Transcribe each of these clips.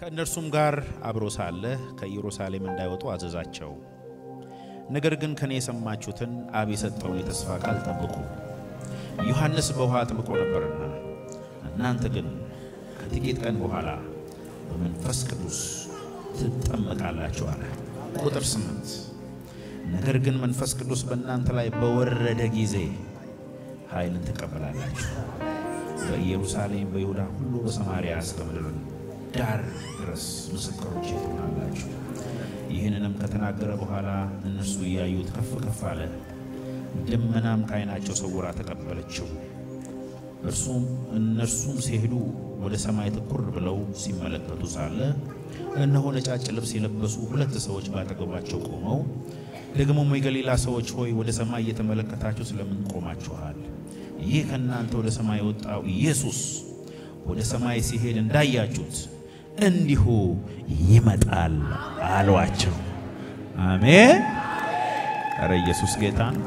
ከእነርሱም ጋር አብሮ ሳለ ከኢየሩሳሌም እንዳይወጡ አዘዛቸው። ነገር ግን ከኔ የሰማችሁትን አብ የሰጠውን የተስፋ ቃል ጠብቁ። ዮሐንስ በውሃ አጥምቆ ነበርና እናንተ ግን ከጥቂት ቀን በኋላ በመንፈስ ቅዱስ ትጠመቃላችሁ አለ። ቁጥር ስምንት ነገር ግን መንፈስ ቅዱስ በእናንተ ላይ በወረደ ጊዜ ኃይልን ትቀበላላችሁ፣ በኢየሩሳሌም፣ በይሁዳ ሁሉ፣ በሰማርያ እስከ ምድር ዳር ድረስ ምስክሮቼ ትሆናላችሁ። ይህንንም ከተናገረ በኋላ እነርሱ እያዩት ከፍ ከፍ አለ፣ ደመናም ከዓይናቸው ሰውራ ተቀበለችው። እርሱም እነርሱም ሲሄዱ ወደ ሰማይ ትኩር ብለው ሲመለከቱ ሳለ እነሆ ነጫጭ ልብስ የለበሱ ሁለት ሰዎች ባጠገባቸው ቆመው ደግሞም የገሊላ ሰዎች ሆይ ወደ ሰማይ እየተመለከታችሁ ስለምን ቆማችኋል? ይህ ከእናንተ ወደ ሰማይ የወጣው ኢየሱስ ወደ ሰማይ ሲሄድ እንዳያችሁት እንዲሁ ይመጣል አሏቸው። አሜን። ኧረ ኢየሱስ ጌታ ነው።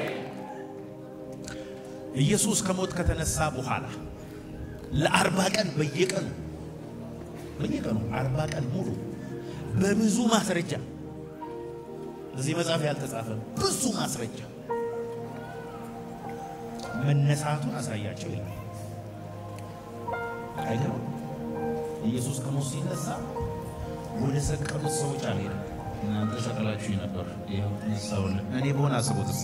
ኢየሱስ ከሞት ከተነሳ በኋላ ለአርባ ቀን በየቀኑ በየቀኑ አርባ ቀን ሙሉ በብዙ ማስረጃ እዚህ መጽሐፍ ያልተጻፈ ብዙ ማስረጃ መነሳቱን አሳያቸው ይላል። አይገርም? ኢየሱስ ከሞት ሲነሳ ወደ ሰቀሉት ሰዎች አልሄደም። እናንተ ሰቀላችሁ ነበር፣ ይኸው ተነሳሁልህ። እኔ በሆነ አስቡትስ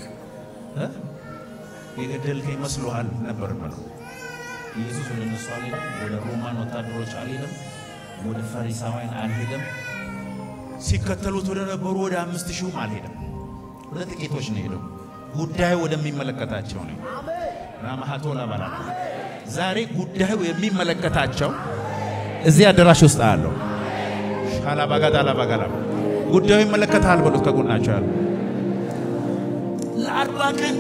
የገደልከኝ መስሎሃል ነበር ብለው ኢየሱስ ወደ እነሱ አልሄደም። ወደ ሮማን ወታደሮች አልሄደም። ወደ ፈሪሳውያን አልሄደም። ሲከተሉት ወደ ነበሩ ወደ አምስት ሺሁም አልሄደም። ወደ ጥቂቶች ነው ሄደው። ጉዳዩ ወደሚመለከታቸው ነው። ራማሃቶ ላባላ ዛሬ ጉዳዩ የሚመለከታቸው እዚህ አዳራሽ ውስጥ አለው። ሻላባጋዳ ላባጋላ ጉዳዩ ይመለከታል በሉት። ከጎናቸው ያሉ ለአርባ ቀን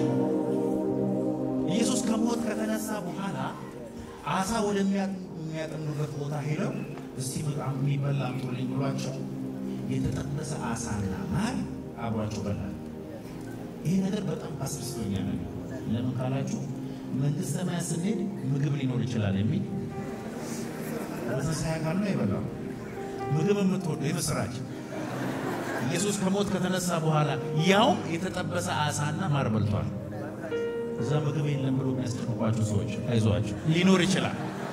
ኢየሱስ ከሞት ከተነሳ በኋላ አሳ ወደሚያጠምዱበት ቦታ ሄደው እስቲ በጣም የሚበላ አምጡልኝ ብሏቸው የተጠበሰ አሳና ማር አብሯቸው በላል። ይሄ ነገር በጣም አስደስቶኛል። ለምን ካላችሁ መንግስተ ሰማያት ስንሄድ ምግብ ሊኖር ይችላል የሚል በትንሣኤ አካል ነው የበላው። ምግብ የምትወዱ የምስራች ኢየሱስ ከሞት ከተነሳ በኋላ ያውም የተጠበሰ አሳና ማር በልቷል። እዛ ምግብ የለም ብሎ የሚያስጨንቋቸው ሰዎች አይዟቸው፣ ሊኖር ይችላል።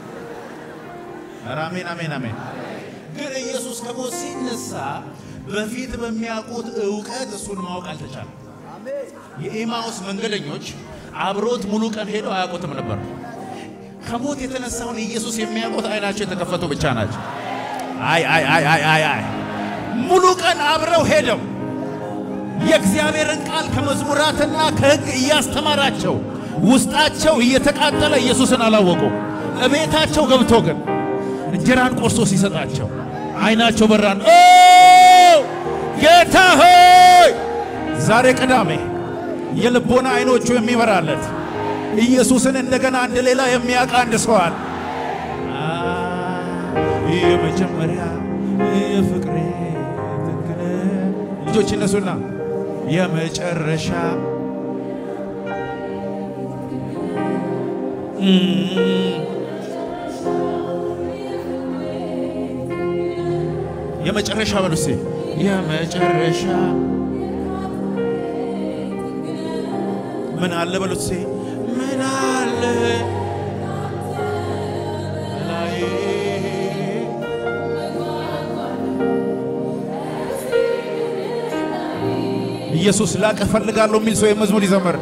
ኧረ አሜን አሜን አሜን። ግን ኢየሱስ ከሞት ሲነሳ በፊት በሚያውቁት እውቀት እሱን ማወቅ አልተቻለም። የኤማውስ መንገደኞች አብሮት ሙሉ ቀን ሄደው አያውቁትም ነበር። ከሞት የተነሳውን ኢየሱስ የሚያውቁት አይናቸው የተከፈቱ ብቻ ናቸው። አይ አይ አይ አይ አይ አይ ሙሉ ቀን አብረው ሄደው የእግዚአብሔርን ቃል ከመዝሙራትና ከሕግ እያስተማራቸው ውስጣቸው እየተቃጠለ ኢየሱስን አላወቁ። እቤታቸው ገብቶ ግን እንጀራን ቆርሶ ሲሰጣቸው አይናቸው በራን። ኦ ጌታ ሆይ ዛሬ ቅዳሜ የልቦና አይኖቹ የሚበራለት ኢየሱስን እንደገና አንድ ሌላ የሚያውቅ አንድ ሰው አለ። የመጀመሪያ የፍቅሬ ትክክል ልጆች እነሱና የመጨረሻ የመጨረሻ በሉሴ የመጨረሻ ምን አለ በሉሴ ምን አለ ላይ ኢየሱስ ላቀ ፈልጋለሁ የሚል ሰው የመዝሙር ይዘመር።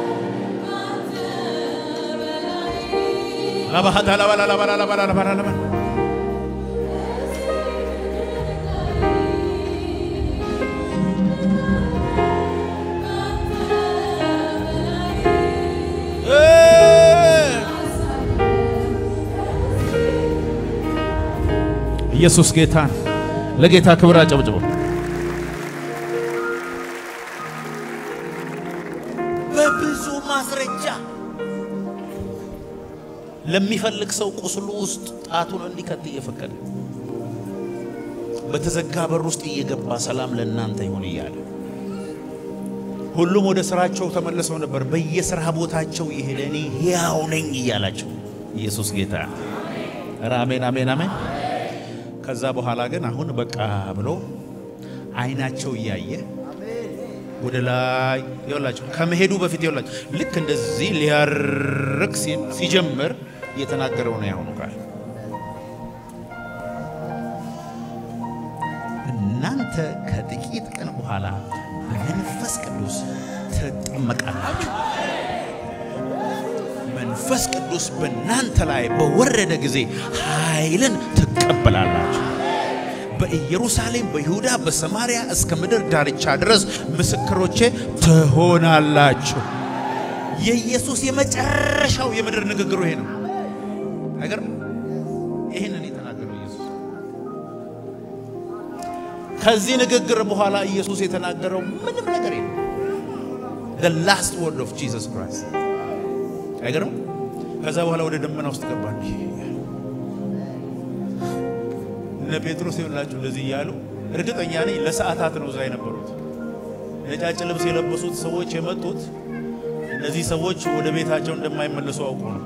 ላባሃታ ላባላ ላባላ ላባላ ላባላ ላባላ ኢየሱስ ጌታን ለጌታ ክብር አጨብጭቡ። በብዙ ማስረጃ ለሚፈልግ ሰው ቁስሉ ውስጥ ጣቱን እንዲከት እየፈቀደ በተዘጋ በር ውስጥ እየገባ ሰላም ለእናንተ ይሁን እያለ ሁሉም ወደ ስራቸው ተመልሰው ነበር። በየስራ ቦታቸው የሄደ እኔ ሕያው ነኝ እያላቸው ኢየሱስ ጌታ ኧረ አሜን አሜን አሜን። ከዛ በኋላ ግን አሁን በቃ ብሎ አይናቸው እያየ ወደ ላይ ይወላችሁ ከመሄዱ በፊት ይወላችሁ ልክ እንደዚህ ሊያርቅ ሲጀምር እየተናገረው ነው ያሁኑ ቃል እናንተ ከጥቂት ቀን በኋላ በመንፈስ ቅዱስ ትጠመቃላችሁ። መንፈስ ቅዱስ በእናንተ ላይ በወረደ ጊዜ ኃይልን ትቀበላላችሁ። በኢየሩሳሌም፣ በይሁዳ፣ በሰማርያ እስከ ምድር ዳርቻ ድረስ ምስክሮቼ ትሆናላችሁ። የኢየሱስ የመጨረሻው የምድር ንግግሩ ይሄ ነው። ነገር ይህንን የተናገረው ኢየሱስ ከዚህ ንግግር በኋላ ኢየሱስ የተናገረው ምንም ነገር የለም። the last word of Jesus Christ አይገርም? ከዛ በኋላ ወደ ደመና ውስጥ ገባ። እነ ጴጥሮስ ይኸውላችሁ እንደዚህ እያሉ እርግጠኛ ነኝ ለሰዓታት ነው እዛ የነበሩት። ነጫጭ ልብስ የለበሱት ሰዎች የመጡት እነዚህ ሰዎች ወደ ቤታቸው እንደማይመለሱ አውቁ ነው።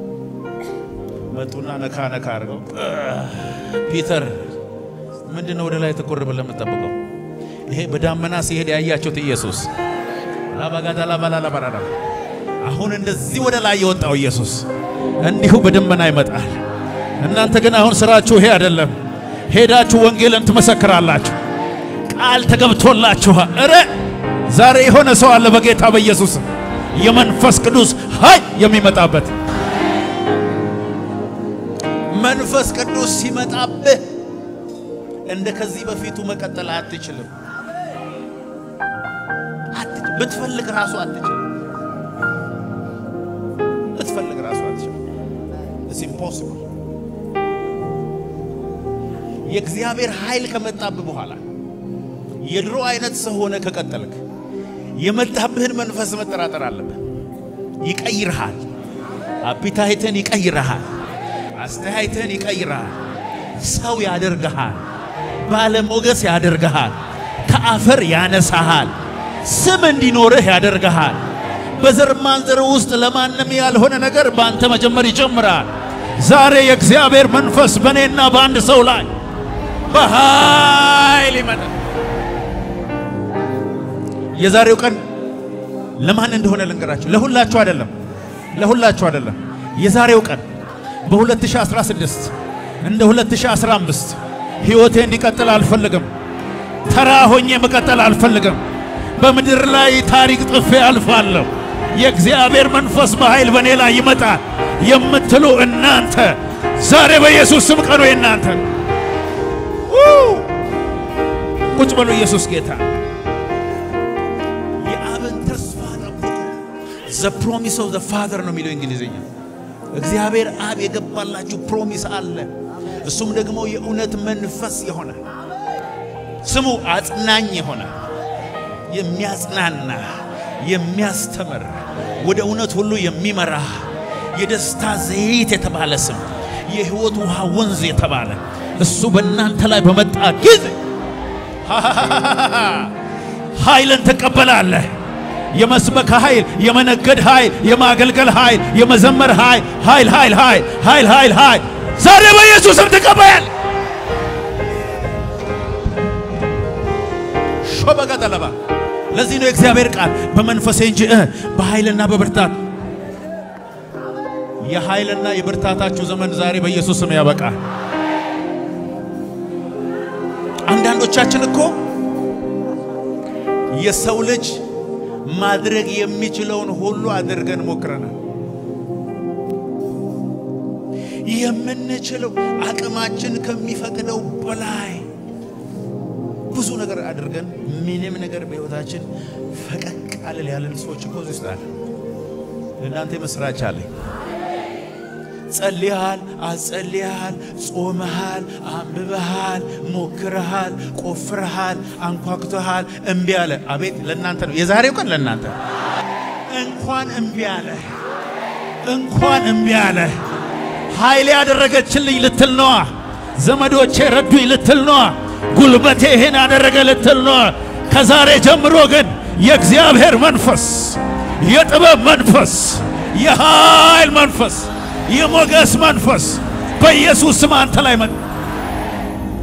መጡና ነካ ነካ አድርገው ፒተር ምንድን ነው ወደ ላይ ትኩር ብለህ የምትጠብቀው? ይሄ በዳመና ሲሄድ ያያችሁት ኢየሱስ ላባጋዳ ላባላላባራዳ አሁን እንደዚህ ወደ ላይ የወጣው ኢየሱስ እንዲሁ በደመና ይመጣል። እናንተ ግን አሁን ስራችሁ ይሄ አይደለም። ሄዳችሁ ወንጌልን ትመሰክራላችሁ። ቃል ተገብቶላችኋል። እረ ዛሬ የሆነ ሰው አለ በጌታ በኢየሱስ የመንፈስ ቅዱስ ኃይል የሚመጣበት መንፈስ ቅዱስ ሲመጣብህ እንደ ከዚህ በፊቱ መቀጠል አትችልም። ብትፈልግ ራሱ አትችልም። ብትፈልግ ራሱ አትችልም። ኢትስ ኢምፖሲብል። የእግዚአብሔር ኃይል ከመጣብህ በኋላ የድሮ አይነት ሰው ሆነ ከቀጠልክ የመጣብህን መንፈስ መጠራጠር አለብህ። ይቀይርሃል። አፒታይትን ይቀይርሃል። አስተያየትህን ይቀይርሃል። ሰው ያደርግሃል። ባለሞገስ ያደርግሃል። ከአፈር ያነሳሃል። ስም እንዲኖርህ ያደርግሃል። በዘር ማንዘር ውስጥ ለማንም ያልሆነ ነገር በአንተ መጀመር ይጀምራል። ዛሬ የእግዚአብሔር መንፈስ በእኔና በአንድ ሰው ላይ በኃይል ይመጣል። የዛሬው ቀን ለማን እንደሆነ ልንገራችሁ። ለሁላችሁ አይደለም፣ ለሁላችሁ አይደለም። የዛሬው ቀን በ2016 እንደ 2015 ሕይወቴ እንዲቀጥል አልፈልግም። ተራ ሆኜ መቀጠል አልፈልግም። በምድር ላይ ታሪክ ጥፌ አልፋለሁ። የእግዚአብሔር መንፈስ በኃይል በእኔ ላይ ይመጣል የምትሉ እናንተ ዛሬ በኢየሱስ ስም ቀኑ የእናንተ ቁጭ በሉ። ኢየሱስ ጌታ የአብን ተስፋ ጠብቁ። ዘ ፕሮሚስ ኦፍ ዘ ፋዘር ነው የሚለው እንግሊዝኛ። እግዚአብሔር አብ የገባላችሁ ፕሮሚስ አለ። እሱም ደግሞ የእውነት መንፈስ የሆነ ስሙ አጽናኝ የሆነ የሚያጽናና የሚያስተምር ወደ እውነት ሁሉ የሚመራ የደስታ ዘይት የተባለ ስም የሕይወት ውሃ ወንዝ የተባለ እሱ በእናንተ ላይ በመጣ ጊዜ ኃይልን ትቀበላለህ። የመስበክ ኃይል፣ የመነገድ ኃይል፣ የማገልገል ኃይል፣ የመዘመር ኃይል ኃይል ኃይል ኃይል ኃይል ኃይል ኃይል ዛሬ በኢየሱስም ትቀበያል። ሾበጋ ጠለባ ለዚህ ነው የእግዚአብሔር ቃል በመንፈሴ እንጂ እ በኃይልና በብርታት የኃይልና የብርታታችሁ ዘመን ዛሬ በኢየሱስ ስም ያበቃል። አንዳንዶቻችን እኮ የሰው ልጅ ማድረግ የሚችለውን ሁሉ አድርገን ሞክረናል። የምንችለው አቅማችን ከሚፈቅደው በላይ ብዙ ነገር አድርገን ምንም ነገር በሕይወታችን ፈቀቅ አልል ያለን ሰዎች እኮ እዚህ ውስጥ አለ። ለእናንተ የምስራች አለኝ። ጸልያል፣ አጸልያል፣ ጾመሃል፣ አንብበሃል፣ ሞክረሃል፣ ቆፍረሃል፣ አንኳኩተሃል፣ እምቢ አለ። አቤት ለእናንተ ነው የዛሬው ቀን ለእናንተ እንኳን እምቢ አለ፣ እንኳን እምቢ አለ። ኃይሌ ያደረገችልኝ ልትል ነዋ። ዘመዶቼ ረዱኝ ልትል ነዋ። ጉልበቴ ይሄን ያደረገ ልትል ነዋ። ከዛሬ ጀምሮ ግን የእግዚአብሔር መንፈስ፣ የጥበብ መንፈስ፣ የኃይል መንፈስ የሞገስ መንፈስ በኢየሱስ ስም አንተ ላይ መጣ።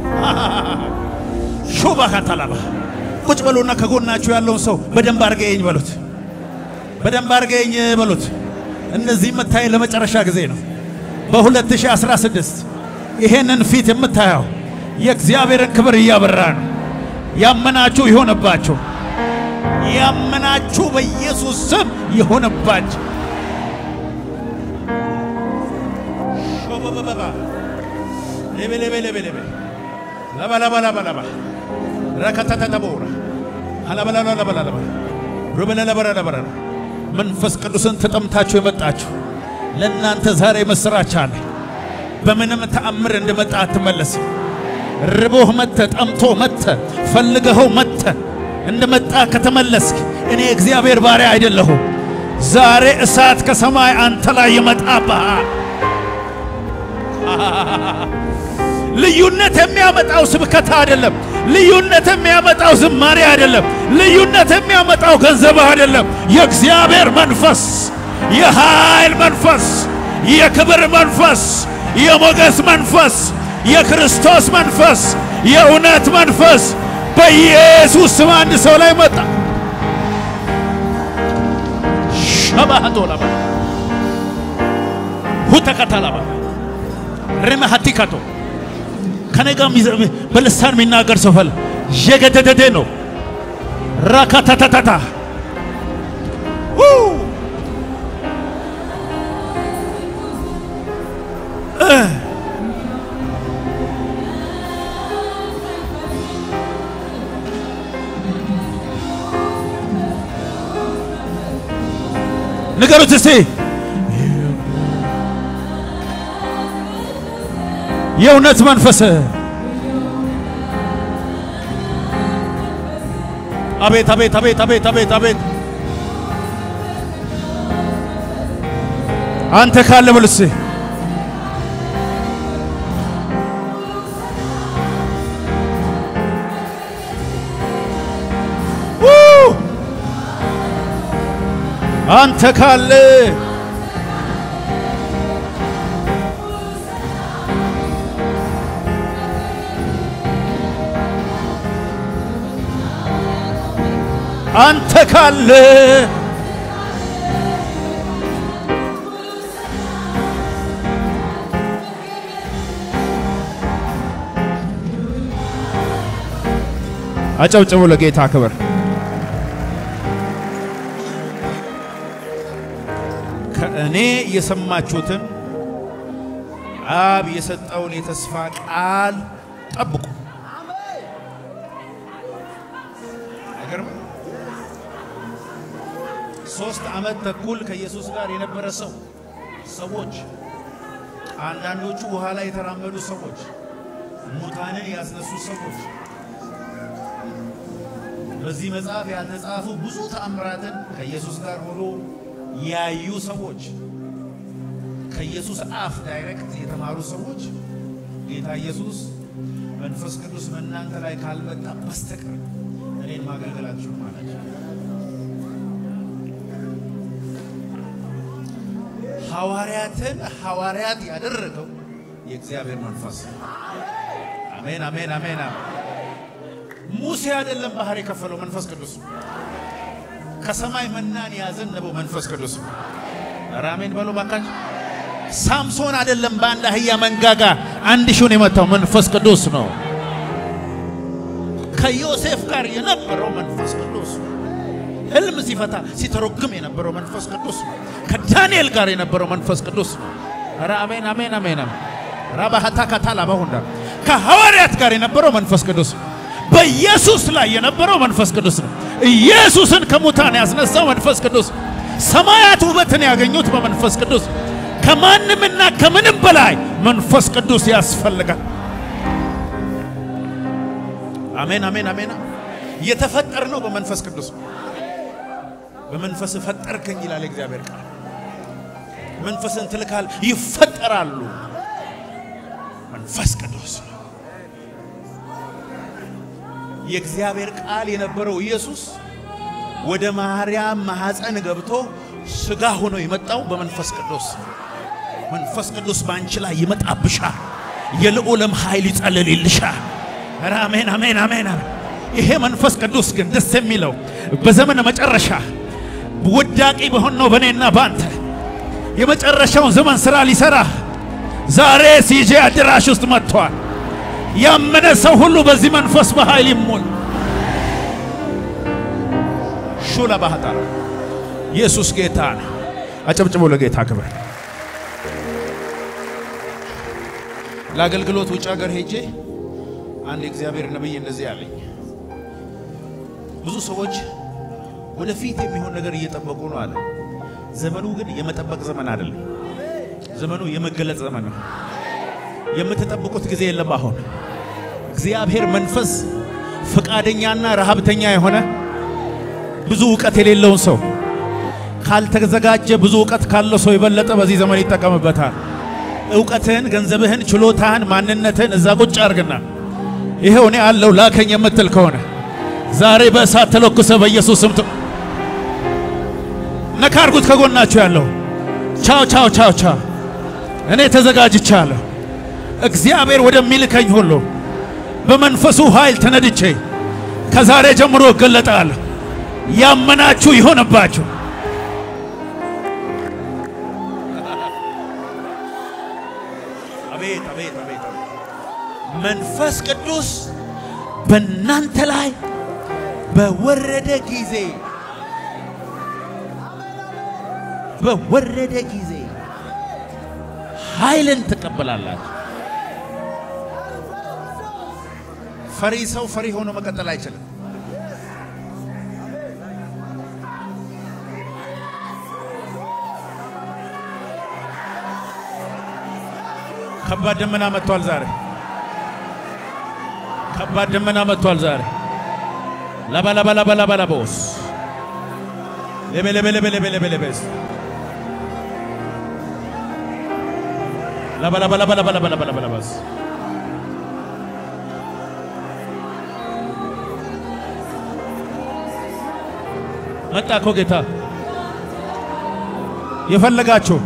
ባካታላባ ቁጭ በሉና ከጎናችሁ ያለውን ሰው በደንብ አድርገኝ በሉት። በደንብ አድርገኝ በሉት። እነዚህ የምታይ ለመጨረሻ ጊዜ ነው። በ2016 ይሄንን ፊት የምታየው የእግዚአብሔርን ክብር እያበራ ነው። ያመናችሁ ይሆንባችሁ። ያመናችሁ በኢየሱስ ስም ይሆንባችሁ። ሾበበበባ ሌቤሌቤሌቤሌቤ ለበለበለበለባ ረከተተተቦራ አለበለለበለበ ሩበለለበረለበረ መንፈስ ቅዱስን ተጠምታችሁ የመጣችሁ ለእናንተ ዛሬ ምስራች አለ። በምንም ተአምር እንደመጣ አትመለስም። ርቦህ መተ፣ ጠምቶ መተ፣ ፈልገኸው መተ እንደመጣ ከተመለስክ እኔ እግዚአብሔር ባሪያ አይደለሁም። ዛሬ እሳት ከሰማይ አንተ ላይ ይመጣብሃል። ልዩነት የሚያመጣው ስብከት አይደለም። ልዩነት የሚያመጣው ዝማሬ አይደለም። ልዩነት የሚያመጣው ገንዘብ አይደለም። የእግዚአብሔር መንፈስ፣ የኃይል መንፈስ፣ የክብር መንፈስ፣ የሞገስ መንፈስ፣ የክርስቶስ መንፈስ፣ የእውነት መንፈስ በኢየሱስ ስም አንድ ሰው ላይ መጣ። ሸባቶ ለባ ሁተከተለባ ርመሃቲካቶ ከኔ ጋር በልሳን የሚናገር ሰው ፈለ የገደደደ ነው። ራካታታታታ ንገሩት እስቲ የእውነት መንፈስ አቤት አቤት አቤት አቤት አቤት አቤት አንተ ካለ ብልስ አንተ ካለ አንተ ካለ አጨብጭቡ ለጌታ ክብር። ከእኔ የሰማችሁትን አብ የሰጠውን የተስፋ ቃል ጠብቁ። አይገርም? ሶስት ዓመት ተኩል ከኢየሱስ ጋር የነበረ ሰው ሰዎች አንዳንዶቹ ውሃ ላይ የተራመዱ ሰዎች፣ ሙታንን ያስነሱ ሰዎች፣ በዚህ መጽሐፍ ያልተጻፉ ብዙ ተአምራትን ከኢየሱስ ጋር ሆኖ ያዩ ሰዎች፣ ከኢየሱስ አፍ ዳይሬክት የተማሩ ሰዎች ጌታ ኢየሱስ መንፈስ ቅዱስ በእናንተ ላይ ካልመጣ በስተቀር እኔን ማገልገላችሁ ማለት ሐዋርያትን ሐዋርያት ያደረገው የእግዚአብሔር መንፈስ አሜን፣ አሜን፣ አሜን። ሙሴ አይደለም ባህር የከፈለው መንፈስ ቅዱስ ከሰማይ መናን ያዘነበው መንፈስ ቅዱስ ኧረ አሜን በሎ ባካች። ሳምሶን አይደለም በአንድ አህያ መንጋጋ አንድ ሺውን የመታው መንፈስ ቅዱስ ነው። ከዮሴፍ ጋር የነበረው መንፈስ ቅዱስ ህልም ሲፈታ ሲተረጉም የነበረው መንፈስ ቅዱስ ነው። ከዳንኤል ጋር የነበረው መንፈስ ቅዱስ ነው። ኧረ አሜን አሜን አሜን። ራባሃታ ካታላ ባሁንዳ ከሐዋርያት ጋር የነበረው መንፈስ ቅዱስ በኢየሱስ ላይ የነበረው መንፈስ ቅዱስ ነው። ኢየሱስን ከሙታን ያስነሳው መንፈስ ቅዱስ። ሰማያት ውበትን ያገኙት በመንፈስ ቅዱስ። ከማንምና ከምንም በላይ መንፈስ ቅዱስ ያስፈልጋል። አሜን አሜን አሜን። የተፈጠር ነው በመንፈስ ቅዱስ። በመንፈስ ፈጠርከኝ ይላል እግዚአብሔር ቃል። መንፈስን ትልካል፣ ይፈጠራሉ። መንፈስ ቅዱስ የእግዚአብሔር ቃል የነበረው ኢየሱስ ወደ ማርያም ማኅፀን ገብቶ ሥጋ ሆኖ የመጣው በመንፈስ ቅዱስ። መንፈስ ቅዱስ በአንቺ ላይ ይመጣብሻል። የልዑልም ኃይል ይጸልልልሻል። ኧረ አሜን አሜን አሜን። ይሄ መንፈስ ቅዱስ ግን ደስ የሚለው በዘመነ መጨረሻ ውዳቂ በሆን ነው በእኔና በአንተ የመጨረሻውን ዘመን ሥራ ሊሠራ ዛሬ ሲጄ አዳራሽ ውስጥ መጥቷል። ያመነ ሰው ሁሉ በዚህ መንፈስ በኃይል ይሞል። ሹላ ባህጣራ ኢየሱስ ጌታ ነው። አጨብጭቦ ለጌታ ክብር። ለአገልግሎት ውጭ ሀገር ሄጄ አንድ የእግዚአብሔር ነቢይ እንደዚህ አለኝ። ብዙ ሰዎች ወደፊት የሚሆን ነገር እየጠበቁ ነው አለ። ዘመኑ ግን የመጠበቅ ዘመን አይደለም። ዘመኑ የመገለጥ ዘመን ነው። የምትጠብቁት ጊዜ የለም። አሁን እግዚአብሔር መንፈስ ፈቃደኛና ረሃብተኛ የሆነ ብዙ እውቀት የሌለውን ሰው ካልተዘጋጀ ብዙ እውቀት ካለው ሰው የበለጠ በዚህ ዘመን ይጠቀምበታል። እውቀትህን፣ ገንዘብህን፣ ችሎታህን፣ ማንነትህን እዛ ቁጭ አድርግና ይሄው እኔ አለው ላከኝ የምትል ከሆነ ዛሬ በእሳት ተለኩሰ በኢየሱስ ስም ነካ አርጉት። ከጎናችሁ ያለው ቻው ቻው ቻው ቻው። እኔ ተዘጋጅቻለሁ። እግዚአብሔር ወደሚልከኝ ሁሉ በመንፈሱ ኃይል ተነድቼ ከዛሬ ጀምሮ እገለጣለሁ። ያመናችሁ ይሆንባችሁ። አቤት አቤት አቤት አቤት። መንፈስ ቅዱስ በእናንተ ላይ በወረደ ጊዜ በወረደ ጊዜ ኃይልን ትቀበላላችሁ። ፈሪ ሰው ፈሪ ሆኖ መቀጠል አይችልም። ከባድ ደመና መጥቷል ዛሬ። ከባድ ደመና መጥቷል ዛሬ። ላባ ላባ ላባ ላባ ላባውስ ለበ ለበ ለበ ለበ ለበ ለበስ ላባ ላባ ላባ ላባ ላባ ላባ ላባ ላባስ መጣ እኮ ጌታ የፈለጋችሁ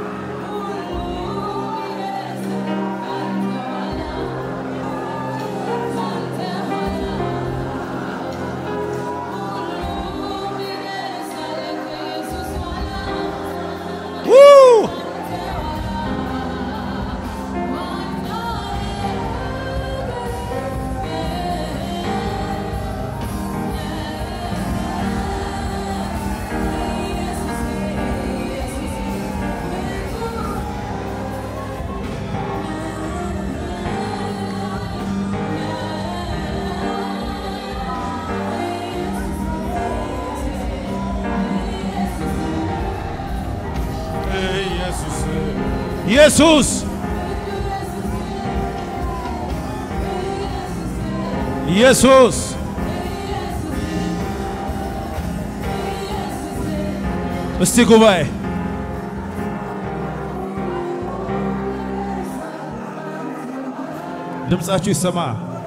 ኢየሱስ ኢየሱስ እስቲ ጉባኤ ድምፃችሁ ይሰማ።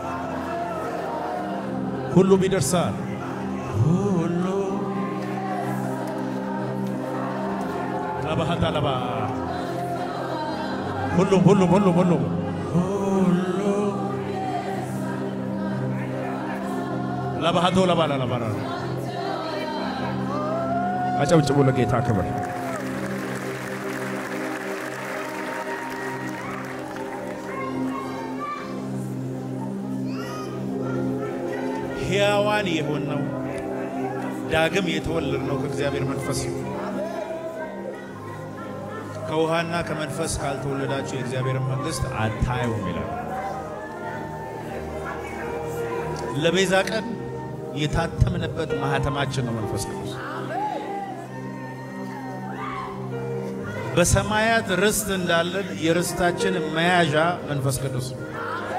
ሁሉም ይደርሳል። ሁሉ ለባህታ ለባ ሁሉም ሁሉም ሁሉም ሁሉም ሁሉ ለባህቶ ለባላ ለባላ አጨብጭቡ ለጌታ ክብር። ሕያዋን የሆነው ዳግም የተወለድነው ከእግዚአብሔር መንፈስ ነው። ከውሃና ከመንፈስ ካልተወለዳችሁ የእግዚአብሔርን መንግሥት አታዩም ይላል። ለቤዛ ቀን የታተምንበት ማህተማችን ነው መንፈስ ቅዱስ። በሰማያት ርስት እንዳለን የርስታችን መያዣ መንፈስ ቅዱስ ነው።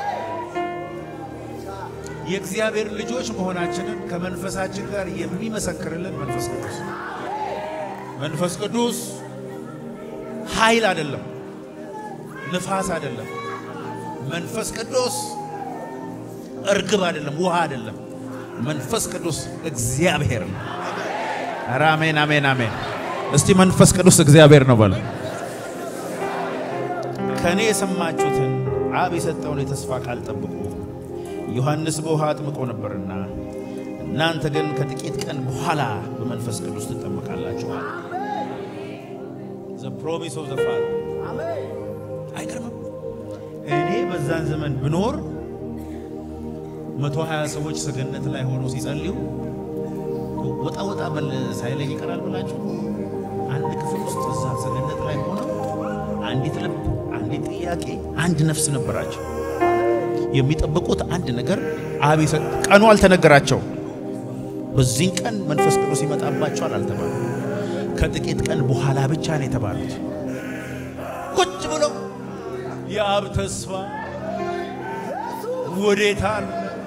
የእግዚአብሔር ልጆች መሆናችንን ከመንፈሳችን ጋር የሚመሰክርልን መንፈስ ቅዱስ መንፈስ ቅዱስ ኃይል አይደለም፣ ንፋስ አይደለም። መንፈስ ቅዱስ እርግብ አይደለም፣ ውሃ አይደለም። መንፈስ ቅዱስ እግዚአብሔር ነው። ኧረ አሜን፣ አሜን፣ አሜን። እስቲ መንፈስ ቅዱስ እግዚአብሔር ነው በሉ። ከእኔ የሰማችሁትን አብ የሰጠውን የተስፋ ቃል ጠብቁ። ዮሐንስ በውሃ አጥምቆ ነበርና እናንተ ግን ከጥቂት ቀን በኋላ በመንፈስ ቅዱስ ትጠመቃላችኋል። ዘ ፕሮሚስ ኦፍ ዘ ፋዘር አይገርምም? እኔ በዛን ዘመን ብኖር መቶ ሀያ ሰዎች ሰገነት ላይ ሆነው ሲጸልዩ ወጣ ወጣ በል ሳይለኝ ይቀራል ብላችሁ አንድ ክፍል ውስጥ እዛ ሰገነት ላይ ሆነው አንዲት ልብ፣ አንዲት ጥያቄ፣ አንድ ነፍስ ነበራቸው። የሚጠብቁት አንድ ነገር አብ የሰ- ቀኑ አልተነገራቸው። በዚህን ቀን መንፈስ ቅዱስ ይመጣባቸዋል አልተባሉ። ከጥቂት ቀን በኋላ ብቻ ነው የተባሉት። ቁጭ ብለው የአብ ተስፋ ወዴት አለ?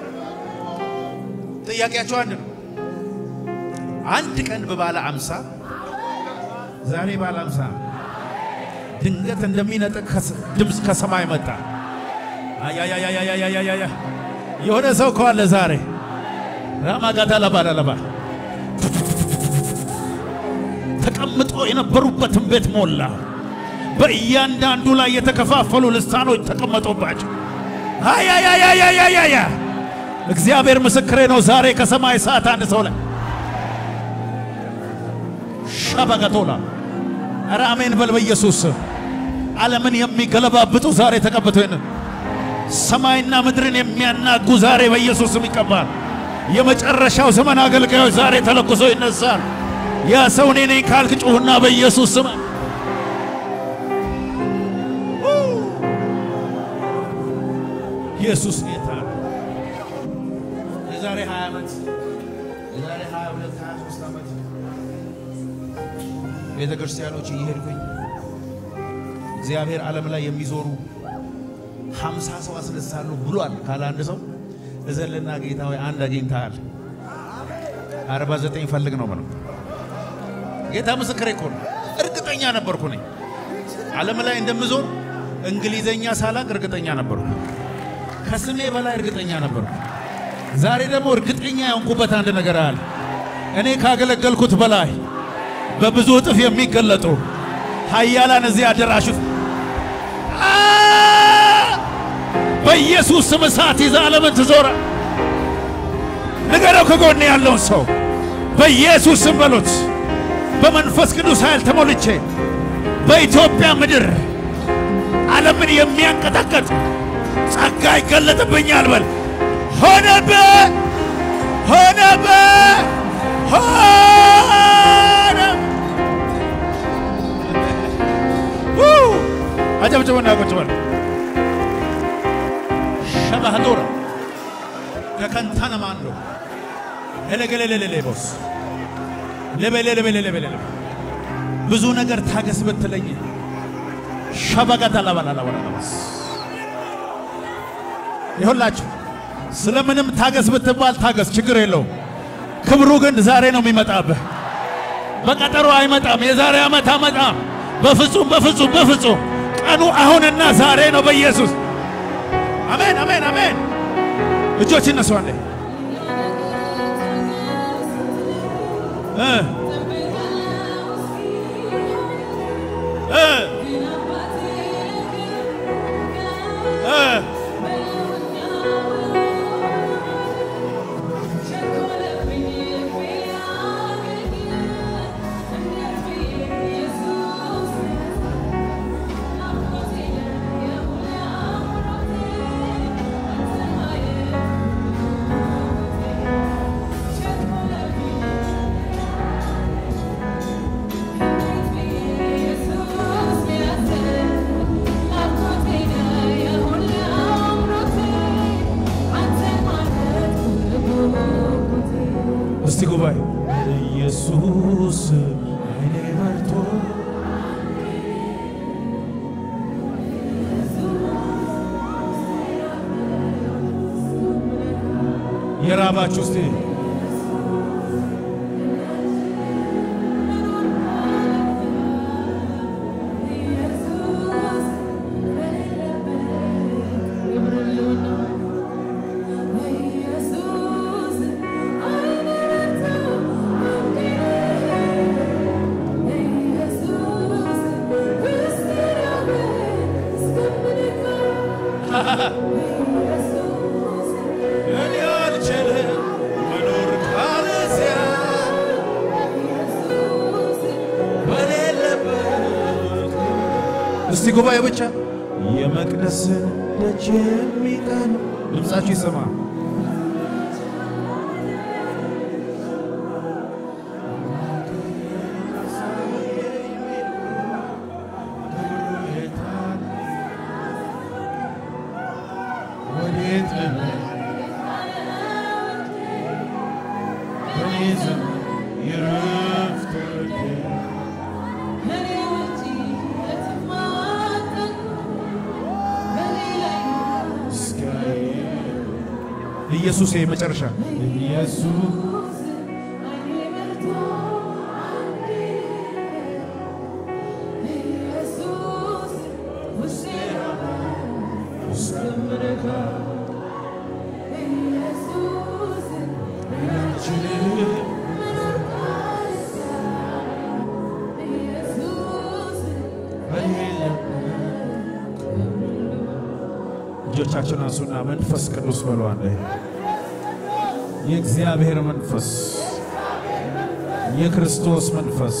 ጥያቄያቸው አንድ ነው። አንድ ቀን በባለ አምሳ ዛሬ ባለ አምሳ ድንገት እንደሚነጥቅ ከስ- ድምፅ ከሰማይ መጣ። አያያያያያያያያ የሆነ ሰው ከዋለ ዛሬ ራማጋታ ለባለለባ ተቀምጦ የነበሩበትን ቤት ሞላ። በእያንዳንዱ ላይ የተከፋፈሉ ልሳኖች ተቀመጡባቸው። አያያያያያያያ እግዚአብሔር ምስክሬ ነው። ዛሬ ከሰማይ ሰዓት አንድ ሰው ላይ ሻባጋቶላ ኧረ አሜን በል በኢየሱስ ስም። ዓለምን የሚገለባብጡ ዛሬ ተቀብተው ይንን ሰማይና ምድርን የሚያናጉ ዛሬ በኢየሱስ ስም ይቀባል። የመጨረሻው ዘመን አገልጋዮች ዛሬ ተለኩሰው ይነሳል። ያ ሰው እኔ ነኝ ካልክ ጩሁና በኢየሱስ ስም ኢየሱስ ጌታ ነው። የዛሬ 20 ዓመት የዛሬ 22 23 ዓመት ቤተ ክርስቲያኖች እየሄድኩኝ እግዚአብሔር ዓለም ላይ የሚዞሩ ሀምሳ ሰው አስነሳለሁ ብሏል ካለ አንድ ሰው እዘልና ጌታ ሆይ አንድ አግኝተሃል። አርባ ዘጠኝ ፈልግ ነው ምነው ጌታ ምስክሬ እኮ ነው። እርግጠኛ ነበርኩ ነኝ ዓለም ላይ እንደምዞር እንግሊዘኛ ሳላቅ እርግጠኛ ነበርኩ። ከስሜ በላይ እርግጠኛ ነበርኩ። ዛሬ ደግሞ እርግጠኛ የሆንኩበት አንድ ነገር አለ። እኔ ካገለገልኩት በላይ በብዙ እጥፍ የሚገለጡ ኃያላን እዚህ አዳራሽ ውስጥ አ! በኢየሱስ ስም እሳት ይዛ ዓለምን ትዞራ። ንገረው ከጎኔ ያለውን ሰው በኢየሱስ ስም በሉት። በመንፈስ ቅዱስ ኃይል ተሞልቼ በኢትዮጵያ ምድር ዓለምን የሚያንቀጠቀጥ ጸጋ ይገለጥብኛል በል። ሆነበ ሆነበ ሆነ አጨብጭቡና ቁጭ በል። ሸባህዶራ ከከንታነ ማንዶ ኤሌገሌሌሌሌቦስ ለበሌለበሌለበሌለ ብዙ ነገር ታገስ ብትለኝ ሸበቀታ ለበላላበላላበስ ይሁላችሁ ስለምንም ታገስ ብትባል ታገስ፣ ችግር የለውም። ክብሩ ግን ዛሬ ነው የሚመጣብህ። በቀጠሮ አይመጣም። የዛሬ ዓመት አመጣም። በፍጹም በፍጹም በፍጹም ቀኑ አሁንና ዛሬ ነው በኢየሱስ አሜን አሜን አሜን። እጆች እነሱ አንዴ እ እ እ እስቲ ጉባኤ ኢየሱስ አይኔ በርቶ የራባችሁ እስቲ እስቲ ጉባኤ ብቻ የመቅደስን ደጅ የሚጠኑ ድምፃችሁ ይሰማ። ኢየሱስ የመጨረሻ ኢየሱስ እጆቻችሁን አንሱና መንፈስ ቅዱስ በሏለ የእግዚአብሔር መንፈስ የክርስቶስ መንፈስ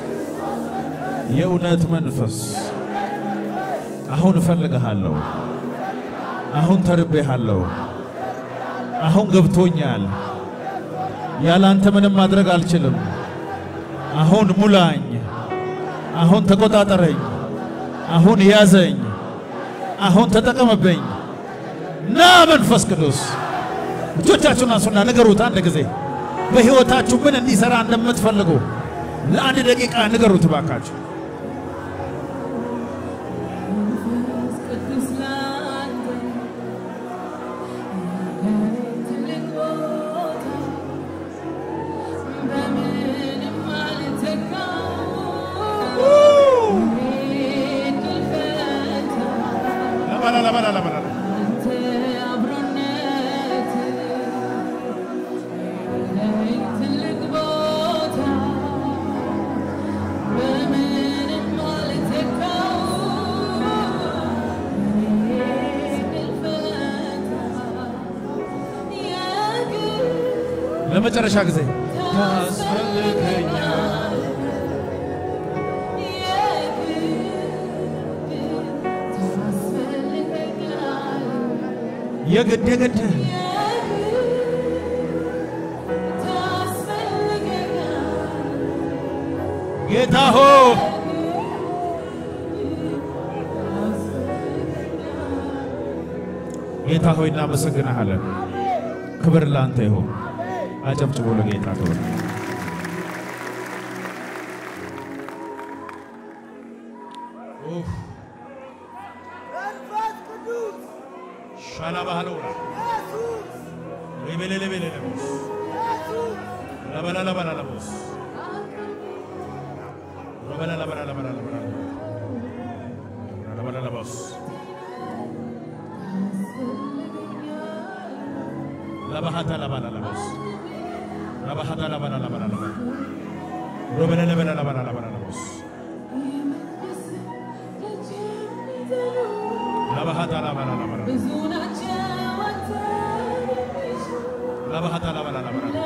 የእውነት መንፈስ አሁን እፈልግሃለሁ። አሁን ተርቤሃለሁ። አሁን ገብቶኛል። ያለ አንተ ምንም ማድረግ አልችልም። አሁን ሙላኝ። አሁን ተቆጣጠረኝ። አሁን ያዘኝ። አሁን ተጠቀመብኝ። ና መንፈስ ቅዱስ እጆቻችሁን አንሱና ንገሩት። አንድ ጊዜ በሕይወታችሁ ምን እንዲሠራ እንደምትፈልጉ ለአንድ ደቂቃ ንገሩት ባካችሁ። ለባላ ለባላ ለባላ ለመጨረሻ ጊዜ ታስፈልገኛል የግድ የግድ ጌታ ሆ ጌታ ሆይ እናመሰግንሃለን። ክብር ለአንተ ይሁን። አጨብጭቦ ለጌታ ክብር። ኡፍ መንፈስ ቅዱስ ሻላ ባህሎራ ኢየሱስ ሬቤሌሌቤሌሌቦስ ኢየሱስ ለበላ ለበላ ለቦስ ለበላ ለበላ ለበላ ለበላ ለበላ ለቦስ ለባሃታ ለበላ ለቦስ ለባሃታ ለበላ ለበላ ለበላ ሮበለ ለበላ ለበላ ለበላ ለቦስ ለባሃታ ለበላ ለበላ ብዙ ናቸው አንተ ለባሃታ ለበላ ለበላ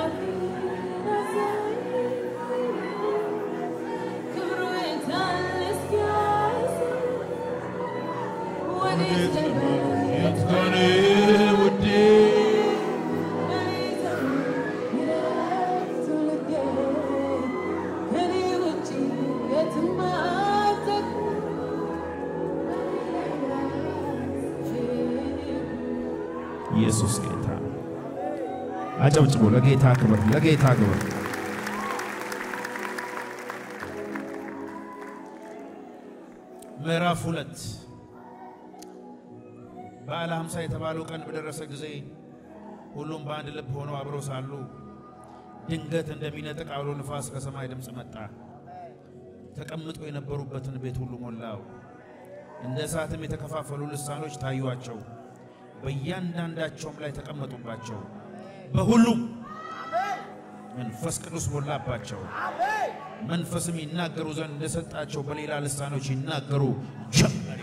ክብሩ የታለ እስኪያስ ወዴት ነበር የት ቀን ውዴ ኢየሱስ ጌታ ነው። አጨብጭቦ ለጌታ ክብር፣ ለጌታ ክብር። ምዕራፍ ሁለት በዓለ ሃምሳ የተባለው ቀን በደረሰ ጊዜ ሁሉም በአንድ ልብ ሆነው አብረው ሳሉ ድንገት እንደሚነጥቅ አውሎ ንፋስ ከሰማይ ድምፅ መጣ። ተቀምጦ የነበሩበትን ቤት ሁሉ ሞላው። እንደ እሳትም የተከፋፈሉ ልሳኖች ታዩአቸው፣ በእያንዳንዳቸውም ላይ ተቀመጡባቸው። በሁሉም መንፈስ ቅዱስ ሞላባቸው። መንፈስም ይናገሩ ዘንድ እንደሰጣቸው በሌላ ልሳኖች ይናገሩ ጀመር።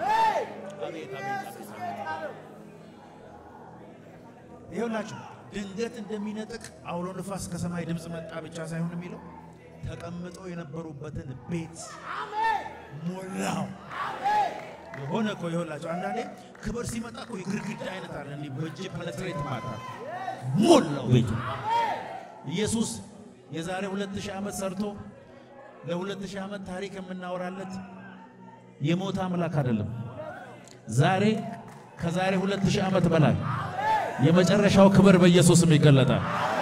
ይኸውላችሁ ድንገት እንደሚነጥቅ አውሎ ንፋስ ከሰማይ ድምፅ መጣ ብቻ ሳይሆን የሚለው ተቀምጠው የነበሩበትን ቤት ሞላው። የሆነ እኮ ይሆንላቸው አንዳንዴ ክብር ሲመጣ እኮ የግድግዳ አይነት አለ እንዲህ በእጅ ፐነትሬት ማድረግ ሞላው ቤቱ ኢየሱስ የዛሬ ሁለት ሺህ ዓመት ሰርቶ ለሁለት ሺህ ዓመት ታሪክ የምናወራለት የሞተ አምላክ አይደለም። ዛሬ ከዛሬ ሁለት ሺህ ዓመት በላይ የመጨረሻው ክብር በኢየሱስም ይገለጣል።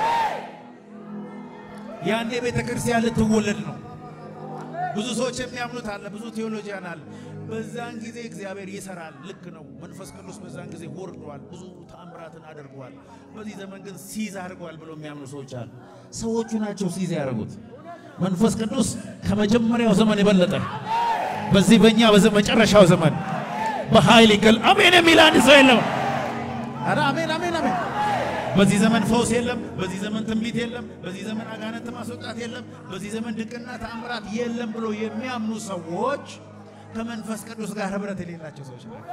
ያኔ ቤተ ክርስቲያን ልትወለድ ነው። ብዙ ሰዎች የሚያምኑት አለ፣ ብዙ ቴዎሎጂያን አለ። በዛን ጊዜ እግዚአብሔር ይሰራል። ልክ ነው። መንፈስ ቅዱስ በዛን ጊዜ ወርዷል፣ ብዙ ተአምራትን አድርጓል። በዚህ ዘመን ግን ሲዝ አድርጓል ብሎ የሚያምኑ ሰዎች አሉ። ሰዎቹ ናቸው ሲዝ ያደርጉት። መንፈስ ቅዱስ ከመጀመሪያው ዘመን የበለጠ በዚህ በእኛ በመጨረሻው ዘመን በኃይል ይገል አሜን የሚል አንድ ሰው የለም። ኧረ አሜን አሜን አሜን። በዚህ ዘመን ፈውስ የለም። በዚህ ዘመን ትንቢት የለም። በዚህ ዘመን አጋንንት ማስወጣት የለም። በዚህ ዘመን ድቅና ተአምራት የለም ብሎ የሚያምኑ ሰዎች ከመንፈስ ቅዱስ ጋር ህብረት የሌላቸው ሰዎች ናቸው።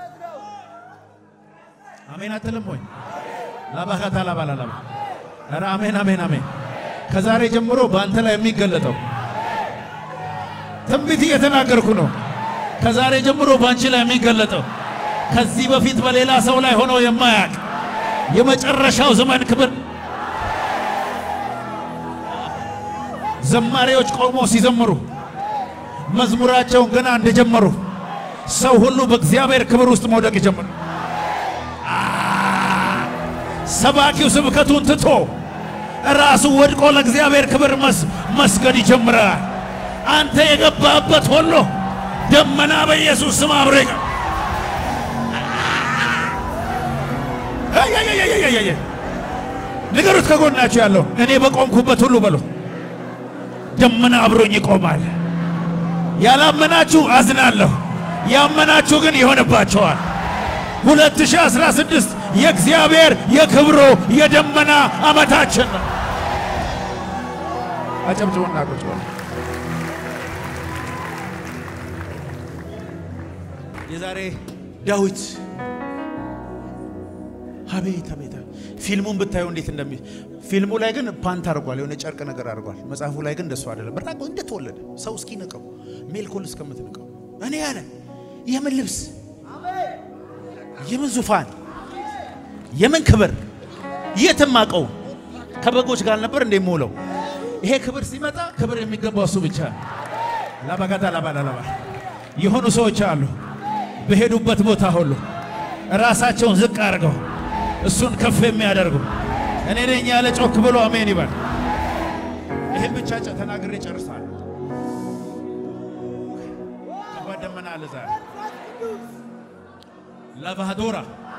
አሜን አትልም ወይ? ላባካታ ላባላላባ ኧረ አሜን አሜን አሜን። ከዛሬ ጀምሮ በአንተ ላይ የሚገለጠው ትንቢት እየተናገርኩ ነው። ከዛሬ ጀምሮ በአንቺ ላይ የሚገለጠው ከዚህ በፊት በሌላ ሰው ላይ ሆኖ የማያውቅ የመጨረሻው ዘመን ክብር ዘማሪዎች ቆሞ ሲዘምሩ መዝሙራቸውን ገና እንደጀመሩ ሰው ሁሉ በእግዚአብሔር ክብር ውስጥ መውደቅ ይጀምር። ሰባኪው ስብከቱን ትቶ ራሱ ወድቆ ለእግዚአብሔር ክብር መስገድ ይጀምራል። አንተ የገባበት ሁሉ ደመና በኢየሱስ ስም አብሮ ይቀር። ንገሩት ከጎናችሁ ያለው እኔ በቆምኩበት ሁሉ በሉ ደመና አብሮኝ ይቆማል። ያላመናችሁ አዝናለሁ፣ ያመናችሁ ግን ይሆንባቸዋል። 2016 የእግዚአብሔር የክብሩ የደመና ዓመታችን ነው። አጨብጭቡና ቁጭ በሉ። የዛሬ ዳዊት አቤት አቤት ፊልሙን ብታየው እንዴት እንደሚ ፊልሙ ላይ ግን ፓንት አድርጓል፣ የሆነ ጨርቅ ነገር አድርጓል። መጽሐፉ ላይ ግን እንደሱ አይደለም። በጣም እንደተወለደ ሰው እስኪ ንቀው ሜልኮል እስከምትንቀው እኔ ያለ የምን ልብስ የምን ዙፋን የምን ክብር የትም አቀው ከበጎች ጋር ነበር እንደ የምውለው። ይሄ ክብር ሲመጣ ክብር የሚገባው እሱ ብቻ። ላባጋታ ላባላላባ የሆኑ ሰዎች አሉ በሄዱበት ቦታ ሁሉ ራሳቸውን ዝቅ አድርገው እሱን ከፍ የሚያደርጉ እኔ ነኝ ያለ ጮክ ብሎ አሜን ይበል። ይህም ብቻ ጨ ተናግሬ ጨርሳለሁ። ከባድ ደመና አለ ዛሬ ላቫዶራ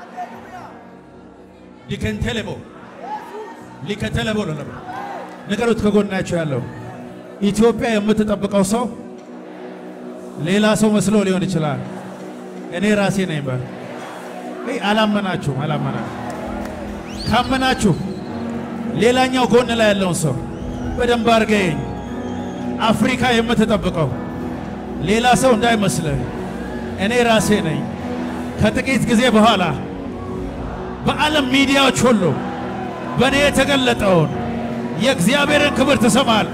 ሊከንቴሌቦ ሊከተለቦ ለለቦ ንገሩት ከጎናቸው ያለው ኢትዮጵያ የምትጠብቀው ሰው ሌላ ሰው መስሎ ሊሆን ይችላል። እኔ ራሴ ነኝ በል። አላመናችሁም፣ አላመናችሁ ካመናችሁ ሌላኛው ጎን ላይ ያለውን ሰው በደንብ አድርገኝ። አፍሪካ የምትጠብቀው ሌላ ሰው እንዳይመስልህ እኔ ራሴ ነኝ። ከጥቂት ጊዜ በኋላ በዓለም ሚዲያዎች ሁሉ በእኔ የተገለጠውን የእግዚአብሔርን ክብር ትሰማል።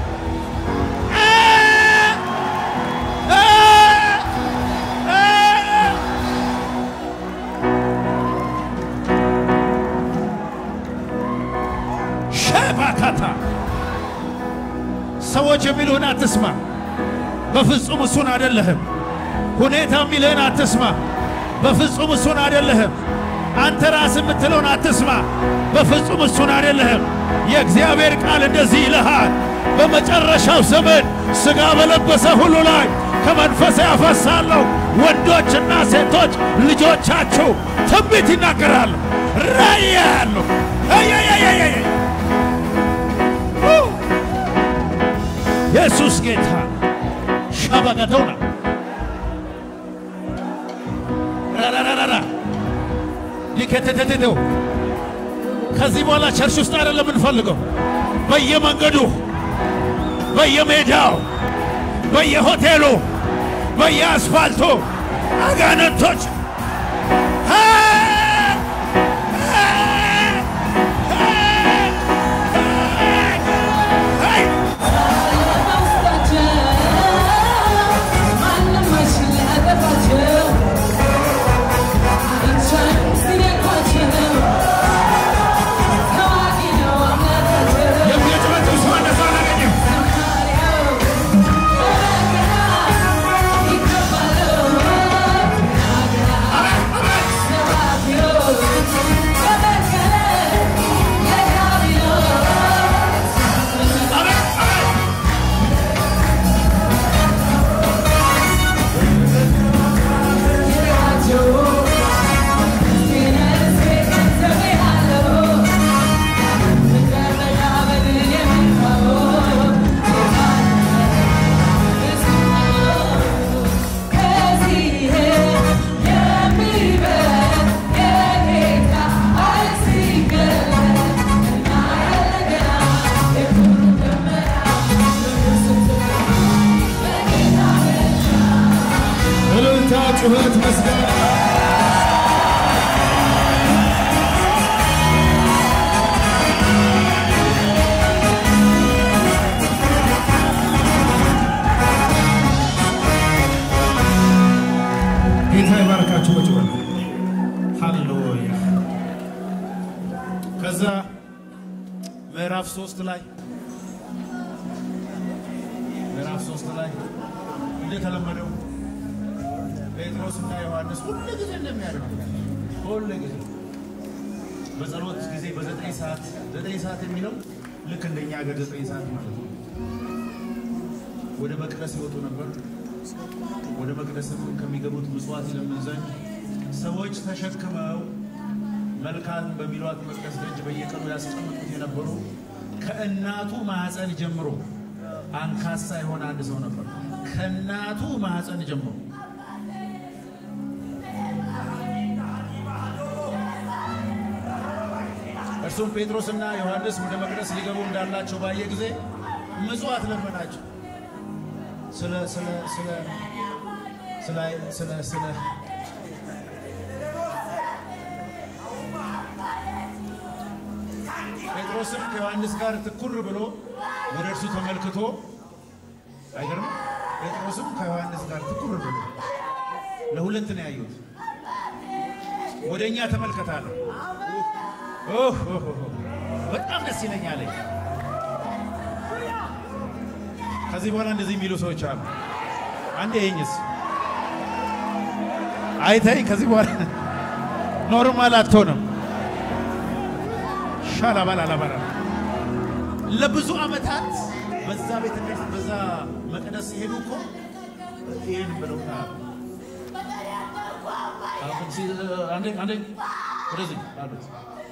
ሸባካታ ሰዎች የሚልህን አትስማ። በፍጹም እሱን አይደለህም። ሁኔታ የሚልህን አትስማ። በፍጹም እሱን አይደለህም። አንተ ራስህ የምትለውን አትስማ። በፍጹም እሱን አይደለህም። የእግዚአብሔር ቃል እንደዚህ ይልሃል፣ በመጨረሻው ዘመን ሥጋ በለበሰ ሁሉ ላይ ከመንፈሴ ያፈሳለሁ፣ ወንዶችና ሴቶች ልጆቻችሁ ትንቢት ይናገራሉ፣ ራእይ ያያሉ። ኢየሱስ ጌታ ሻባጋዶና ራራራራ ሊከተተተው ከዚህ በኋላ ቸርች ውስጥ አይደለም የምንፈልገው፣ በየመንገዱ፣ በየሜዳው፣ በየሆቴሉ፣ በየአስፋልቱ አጋንንቶች በውስጣቸው ማንም አይችል ሊያጠፋቸው ከዛ ምዕራፍ ሶስት ላይ ምዕራፍ ሶስት ላይ እንደተለመደው ጴጥሮስ እና ዮሐንስ ሁሉ ጊዜ እንደሚያደርጉ ሁሉ ጊዜ በጸሎት ጊዜ በዘጠኝ ሰዓት ዘጠኝ ሰዓት የሚለው ልክ እንደኛ ሀገር ዘጠኝ ሰዓት ማለት ነው። ወደ መቅደስ ይወጡ ነበር። ወደ መቅደስም ከሚገቡት ምጽዋት ይለምን ዘንድ ሰዎች ተሸክመው መልካም በሚሏት መቅደስ ደጅ በየቀኑ ያስቀምጡት የነበሩ ከእናቱ ማኅፀን ጀምሮ አንካሳ የሆነ አንድ ሰው ነበር። ከእናቱ ማኅፀን ጀምሮ እርሱም ጴጥሮስና ዮሐንስ ወደ መቅደስ ሊገቡ እንዳላቸው ባየ ጊዜ ምጽዋት ለመናቸው። ስለ ስለ ስለ ስለ ስለ ስለ ጴጥሮስም ከዮሐንስ ጋር ትኩር ብሎ ወደ እርሱ ተመልክቶ አይገርም። ጴጥሮስም ከዮሐንስ ጋር ትኩር ብሎ ለሁለት ነው ያዩት። ወደ እኛ ተመልከታለሁ። ኦህ ኦህ ኦህ በጣም ደስ ይለኛል። ከዚህ በኋላ እንደዚህ የሚሉ ሰዎች አሉ። አንዴ ይኝስ አይተኝ ከዚህ በኋላ ኖርማል አትሆንም። ሻላባላላባላ ለብዙ ዓመታት በዛ ቤተ ክርስቲያን በዛ መቅደስ ሲሄዱ እኮ ይህን ብለው አሁን ሲ- አንዴ አንዴ ወደዚህ አሉት።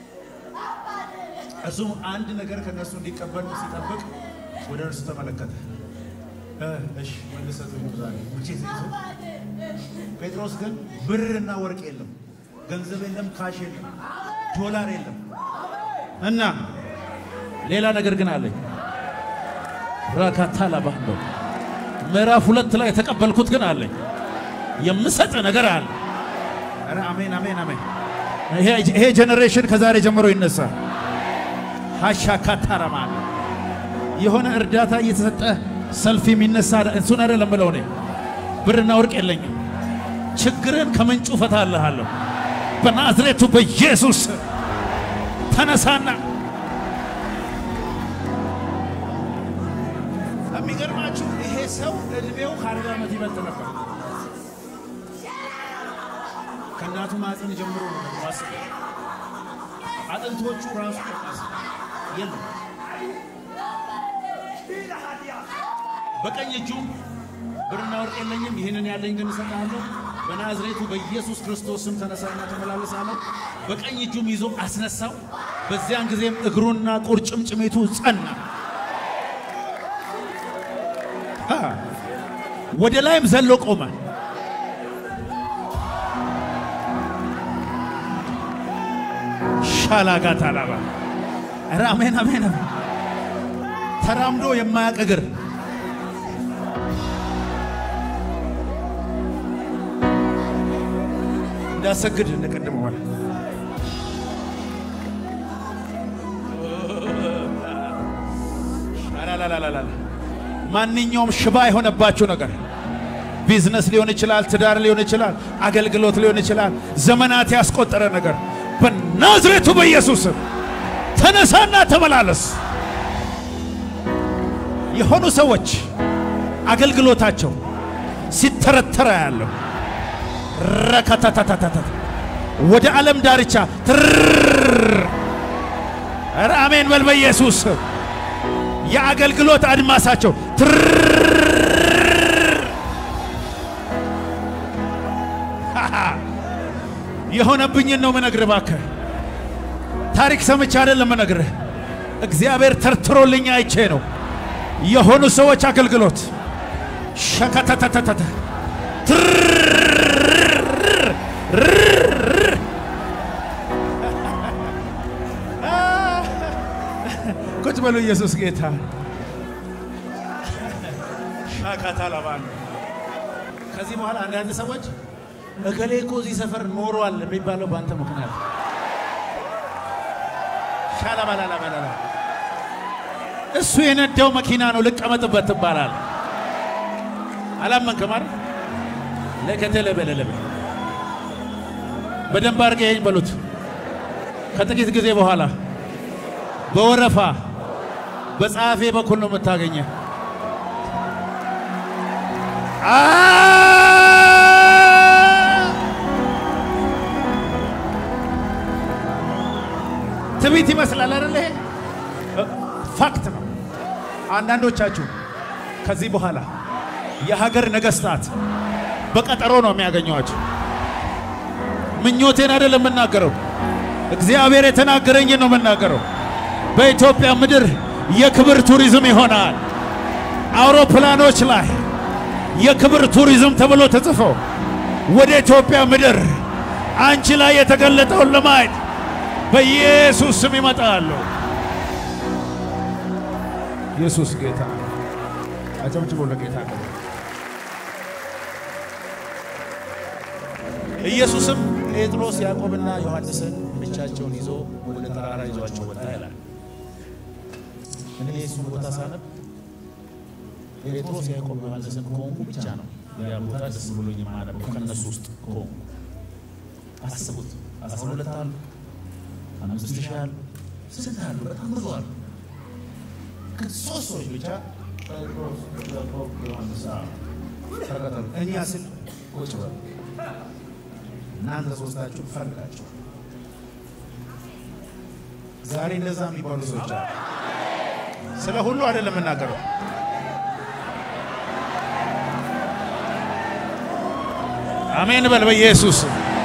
እሱም አንድ ነገር ከነሱ እንዲቀበል ሲጠብቅ ወደ እርሱ ተመለከተ። እ እሺ መልሰት ዛሬ ውጪ ሲይዙ ጴጥሮስ ግን ብርና ወርቅ የለም፣ ገንዘብ የለም፣ ካሽ የለም፣ ዶላር የለም እና ሌላ ነገር ግን አለኝ። ራካታ ላባህሎ ምዕራፍ ሁለት ላይ የተቀበልኩት ግን አለኝ። የምሰጥ ነገር አለ። ኧረ አሜን አሜን አሜን። ይሄ ይሄ ጄኔሬሽን ከዛሬ ጀምሮ ይነሳል። ሀሻካታረማ የሆነ እርዳታ እየተሰጠ ሰልፍ የሚነሳ እሱን አይደለም ብለው እኔ ብርና ወርቅ የለኝም፣ ችግርን ከምንጩ እፈታልሃለሁ በናዝሬቱ በኢየሱስ ስም ተነሳና የሚገርማችሁ ይሄ ሰው እድሜው ከአርባ ዓመት ይበልጥ ነበር። ከእናቱ ማዕፀን ጀምሮ ነው ማስብ አጥንቶቹ ራሱ የለም። በቀኝ እጁ ብርና ወርቅ የለኝም፣ ይህንን ያለኝ ግን እሰጥሃለሁ፣ በናዝሬቱ በኢየሱስ ክርስቶስ ስም ተነሳና ተመላለሳለሁ። በቀኝ እጁም ይዞ አስነሳው። በዚያን ጊዜም እግሩና ቁርጭምጭሚቱ ጸና። ሃ! ወደ ላይም ዘሎ ቆመ። ሻላጋታ ላባ ኧረ አሜን አሜን አሜን። ተራምዶ የማያውቅ እግር እንዳሰግድ እንደቀደመ ሆነ። አላላላላላ ማንኛውም ሽባ የሆነባችሁ ነገር ቢዝነስ ሊሆን ይችላል፣ ትዳር ሊሆን ይችላል፣ አገልግሎት ሊሆን ይችላል፣ ዘመናት ያስቆጠረ ነገር በናዝሬቱ በኢየሱስ ስም ተነሳና ተመላለስ። የሆኑ ሰዎች አገልግሎታቸው ሲተረተረ ያለው ረከታታታታ ወደ ዓለም ዳርቻ ትርር ኧረ አሜን በል በኢየሱስ ስም የአገልግሎት አድማሳቸው ትርር የሆነብኝን ነው ምነግርህ። እባክህ ታሪክ ሰምቼ አይደለም ምነግርህ፣ እግዚአብሔር ተርትሮልኝ አይቼ ነው። የሆኑ ሰዎች አገልግሎት ሸከተተተተ ቁጭ በሉ። ኢየሱስ ጌታ ሻካታ ለባል ከዚህ በኋላ አንዳንድ ሰዎች እገሌ እኮ እዚህ ሰፈር ኖሯል የሚባለው በአንተ ምክንያት ሻላባላላባላላ እሱ የነዳው መኪና ነው ልቀመጥበት ትባላል። አላመንክም አይደል? ለከተለበለለበ በደንብ አድርገህ ይሄን በሉት። ከጥቂት ጊዜ በኋላ በወረፋ በጸሐፌ በኩል ነው የምታገኘ። ትዕቢት ይመስላል አይደል? ይሄ ፋክት ነው። አንዳንዶቻችሁ ከዚህ በኋላ የሀገር ነገስታት በቀጠሮ ነው የሚያገኟቸው። ምኞቴን አይደለም የምናገረው፣ እግዚአብሔር የተናገረኝን ነው የምናገረው። በኢትዮጵያ ምድር የክብር ቱሪዝም ይሆናል። አውሮፕላኖች ላይ የክብር ቱሪዝም ተብሎ ተጽፎ ወደ ኢትዮጵያ ምድር አንቺ ላይ የተገለጠውን ለማየት በኢየሱስ ስም ይመጣሉ። ኢየሱስ ጌታ አጨብጭቦ ለጌታ ኢየሱስም ጴጥሮስ ያዕቆብና ዮሐንስን ብቻቸውን ይዞ ወደ ተራራ ይዟቸው ወጣ ይላል። እኔ እሱን ቦታ ሳነብ ጴጥሮስ ያዕቆብ ዮሐንስን ከሆንኩ ብቻ ነው ያ ቦታ ደስ ብሎኝ የማነበው ከእነሱ ውስጥ ከሆንኩ። አስቡት፣ አስራ ሁለት አሉ፣ አምስት ሺህ አሉ፣ ስንት አሉ? በጣም ብዙ አሉ። ግን ሶስት ሰዎች ብቻ ጴጥሮስ፣ ያዕቆብ፣ ዮሐንስ አሉ። ተከተሉ። እኛ ስል ቁጭ በሉ እናንተ ሶስታችሁ ፈልጋችሁ ዛሬ እንደዛ የሚባሉ ሰዎች አሉ። ስለ ሁሉ አይደለም የምናገረው። አሜን በል በኢየሱስ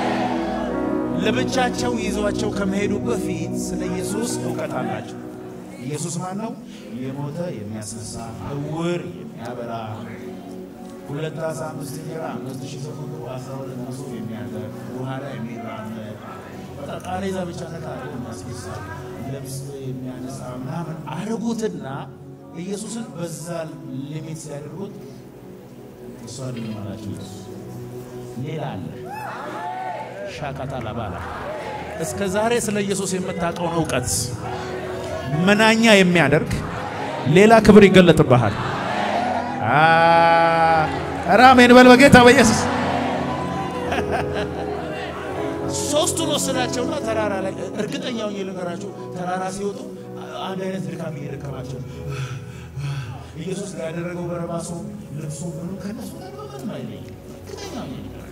ለብቻቸው ይዟቸው ከመሄዱ በፊት ስለ ኢየሱስ እውቀት አላቸው። ኢየሱስ ማን ነው? የሞተ የሚያስነሳ፣ እውር የሚያበራ፣ ሁለት ዓሣ አምስት እንጀራ አምስት ሺህ ሰው ቁጥሩ አስራ ሁለት መሶብ የሚያደርግ፣ ውሃ ላይ የሚራመድ፣ በቃ ቃሬዛ ብቻ ነካ አድርጎ የሚያስነሳ፣ ልብስ የሚያነሳ ምናምን አድርጉትና ኢየሱስን በዛ ሊሚት ሲያደርጉት እሷ ልማላችሁ ሌላ አለ ሻካታ ላባላ እስከ ዛሬ ስለ ኢየሱስ የምታውቀውን እውቀት መናኛ የሚያደርግ ሌላ ክብር ይገለጥብሃል። ኧረ አሜን በል በጌታ በኢየሱስ። ሶስቱን ወሰዳቸውና ተራራ ላይ እርግጠኛ ሆኜ ልንገራችሁ፣ ተራራ ሲወጡ አንድ አይነት ድካም እየደከማቸው ኢየሱስ ጋር ያደረገው በረባሶ ልብሱ ምኑ ከነሱ ጋር ምንም አይለይም። እርግጠኛ ሆኜ ልንገራችሁ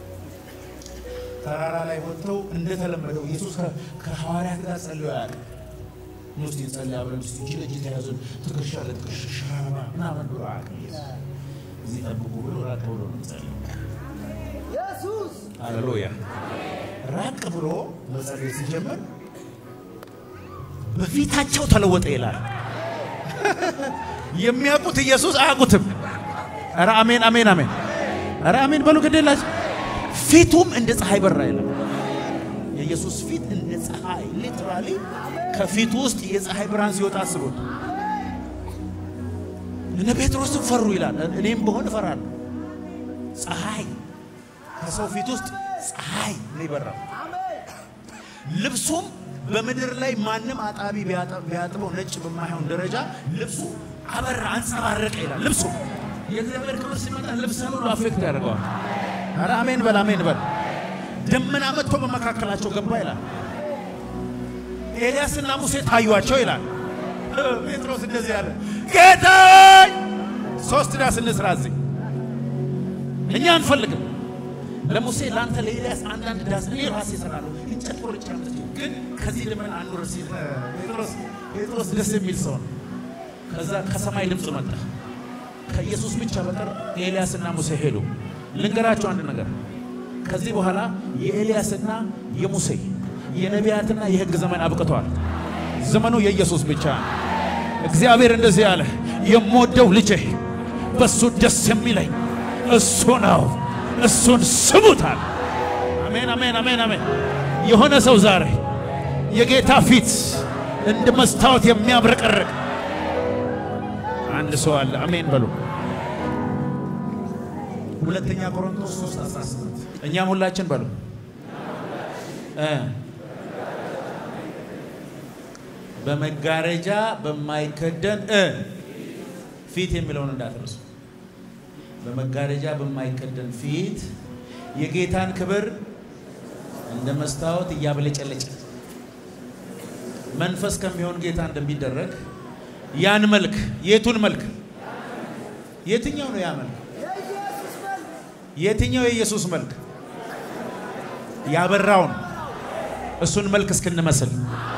ተራራ ላይ ወጥተው እንደተለመደው ኢየሱስ ከሐዋርያት ጋር ጸልዮ ያውቃል። ውስጥ የጸለይ አብረን ውስጥ እጅ ለእጅ ተያዙን ትከሻ ለትከሻ ሸራባ ምናምን ብሎ አያውቅም። ኢየሱስ እዚህ ጠብቁ ብሎ ራቅ ብሎ ነው የሚጸልየው። ኢየሱስ ሃሌሉያ። ራቅ ብሎ መጸለይ ሲጀምር በፊታቸው ተለወጠ ይላል። የሚያውቁት ኢየሱስ አያውቁትም። ኧረ አሜን አሜን አሜን። ኧረ አሜን በሉ ግዴላችሁ ፊቱም እንደ ፀሐይ በራ ይላል። የኢየሱስ ፊት እንደ ፀሐይ ሊትራሊ ከፊቱ ውስጥ የፀሐይ ብርሃን ሲወጣ አስቡት። እነ ጴጥሮስም ፈሩ ይላል። እኔም በሆን እፈራለሁ። ፀሐይ ከሰው ፊት ውስጥ ፀሐይ ነው የበራው። ልብሱም በምድር ላይ ማንም አጣቢ ቢያጥበው ነጭ በማይሆን ደረጃ ልብሱ አበራ፣ አንጸባረቀ ይላል። ልብሱ የእግዚአብሔር ክብር ሲመጣ ልብስን ሁሉ አፌክት ያደርገዋል። ኧረ አሜን በል አሜን በል። ደመና መጥቶ በመካከላቸው ገባ ይላል። ኤልያስና ሙሴ ታዩአቸው ይላል። ጴጥሮስ እንደዚህ ያለ ጌታ ሆይ ሶስት ዳስ እንስራ እዚህ እኛ አንፈልግም። ለሙሴ ለአንተ ለኤልያስ አንዳንድ ዳስ እኔ ራሴ እሰራለሁ እንጨት ቆርጬ አምጥቼ ግን ከዚህ ደመና አንወር ሲል ጴጥሮስ ጴጥሮስ ደስ የሚል ሰው ነው። ከዛ ከሰማይ ድምፅ መጣ። ከኢየሱስ ብቻ በቀር ኤልያስና ሙሴ ሄዱ። ልንገራቸው አንድ ነገር ከዚህ በኋላ የኤልያስና የሙሴ የነቢያትና የሕግ ዘመን አብቅተዋል። ዘመኑ የኢየሱስ ብቻ ነው። እግዚአብሔር እንደዚህ ያለ የምወደው ልጄ በእሱ ደስ የሚለኝ እሱ ነው፣ እሱን ስሙታል። አሜን አሜን አሜን አሜን። የሆነ ሰው ዛሬ የጌታ ፊት እንደ መስታወት የሚያብረቀርቅ አንድ ሰው አለ። አሜን በሉ። ሁለተኛ ቆሮንቶስ 3 18 እኛም ሁላችን በሉ እ በመጋረጃ በማይከደን እ ፊት የሚለውን እንዳትረሱ። በመጋረጃ በማይከደን ፊት የጌታን ክብር እንደ መስታወት እያብለጨለጨ መንፈስ ከሚሆን ጌታ እንደሚደረግ ያን መልክ የቱን መልክ የትኛው ነው ያ መልክ የኢየሱስ መልክ የትኛው የኢየሱስ መልክ ያበራውን እሱን መልክ እስክንመስል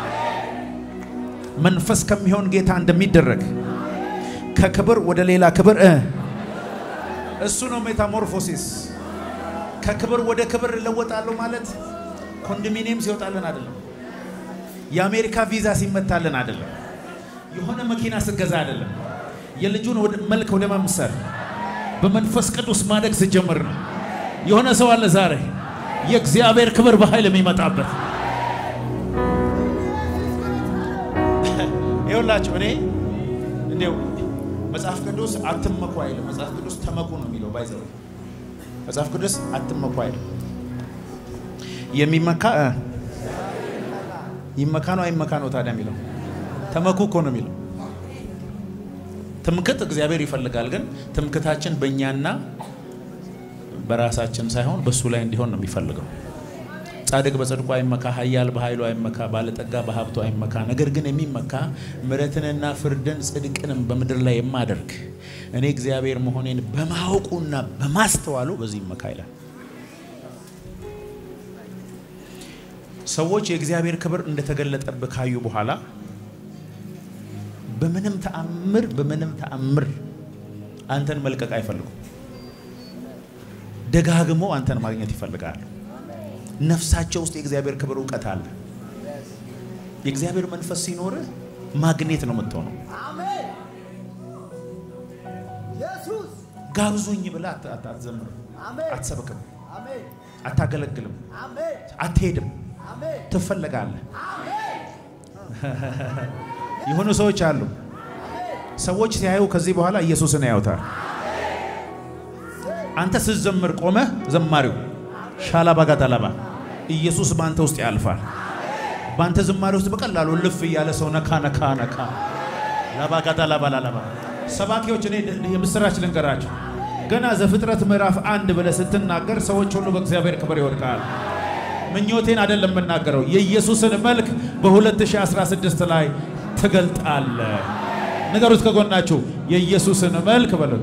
መንፈስ ከሚሆን ጌታ እንደሚደረግ ከክብር ወደ ሌላ ክብር እ እሱ ነው ሜታሞርፎሲስ። ከክብር ወደ ክብር እለወጣለሁ ማለት ኮንዶሚኒየም ሲወጣልን አይደለም። የአሜሪካ ቪዛ ሲመታልን አይደለም። የሆነ መኪና ስገዛ አይደለም። የልጁን ወደ መልክ ወደ መምሰል በመንፈስ ቅዱስ ማደግ ስጀምር ነው። የሆነ ሰው አለ ዛሬ የእግዚአብሔር ክብር በኃይል የሚመጣበት ይኸውላችሁ እኔ እንዲያው መጽሐፍ ቅዱስ አትመኩ አይልም። መጽሐፍ ቅዱስ ተመኩ ነው የሚለው። ባይዘው መጽሐፍ ቅዱስ አትመኩ አይልም። የሚመካ እ ይመካ ነው አይመካ ነው ታዲያ የሚለው ተመኩ እኮ ነው የሚለው። ትምክት እግዚአብሔር ይፈልጋል፣ ግን ትምክታችን በእኛና በራሳችን ሳይሆን በእሱ ላይ እንዲሆን ነው የሚፈልገው። ጻድቅ በጽድቁ አይመካ፣ ኃያል በኃይሉ አይመካ፣ ባለጠጋ በሀብቱ አይመካ። ነገር ግን የሚመካ ምሕረትንና ፍርድን ጽድቅንም በምድር ላይ የማደርግ እኔ እግዚአብሔር መሆኔን በማወቁና በማስተዋሉ በዚህ ይመካ ይላል። ሰዎች የእግዚአብሔር ክብር እንደተገለጠብህ ካዩ በኋላ በምንም ተአምር በምንም ተአምር አንተን መልቀቅ አይፈልጉም። ደጋግሞ አንተን ማግኘት ይፈልጋሉ። ነፍሳቸው ውስጥ የእግዚአብሔር ክብር እውቀት አለ። የእግዚአብሔር መንፈስ ሲኖርህ ማግኔት ነው የምትሆነው። አሜን። ኢየሱስ ጋብዙኝ ብለህ አት- አት- አትዘምርም፣ አሜን። አትሰብክም፣ አሜን። አታገለግልም፣ አሜን። አትሄድም፣ አሜን። ትፈለጋለህ። አሜን። የሆኑ ሰዎች አሉ። ሰዎች ሲያዩ ከዚህ በኋላ ኢየሱስን ያዩታል። አንተ ስትዘምር ቆመህ ዘማሪው ሻላባ ጋታላባ ኢየሱስ በአንተ ውስጥ ያልፋል። በአንተ ዝማሬ ውስጥ በቀላሉ ልፍ እያለ ሰው ነካ ነካ ነካ ላባ ጋታላባ ላላባ ሰባኪዎች እኔ የምስራች ልንገራቸው። ገና ዘፍጥረት ምዕራፍ አንድ ብለህ ስትናገር ሰዎች ሁሉ በእግዚአብሔር ክብር ይወድቃል። ምኞቴን አይደለም የምናገረው፣ የኢየሱስን መልክ በ2016 ላይ ትገልጣለ። ንገሩት ከጎናችሁ የኢየሱስን መልክ በሉ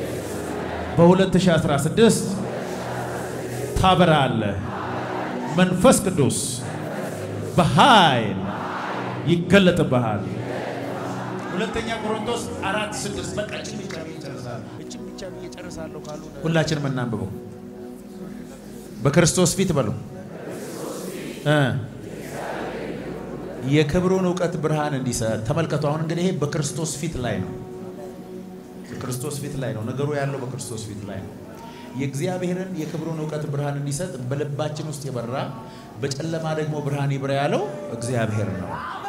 በ2016 ታበራለ። መንፈስ ቅዱስ በኃይል ይገለጥብሃል። ሁለተኛ ቆሮንቶስ አራት ስድስት በቃ እችን ብቻ ብዬ እጨርሳለሁ። እችን ብቻ ብዬ እጨርሳለሁ ካሉ ሁላችንም እናንብበው። በክርስቶስ ፊት በሉ እ የክብሩን እውቀት ብርሃን እንዲሰጥ ተመልከቱ። አሁን እንግዲህ ይሄ በክርስቶስ ፊት ላይ ነው። በክርስቶስ ፊት ላይ ነው ነገሩ ያለው፣ በክርስቶስ ፊት ላይ ነው። የእግዚአብሔርን የክብሩን እውቀት ብርሃን እንዲሰጥ በልባችን ውስጥ የበራ በጨለማ ደግሞ ብርሃን ይብራ ያለው እግዚአብሔር ነው።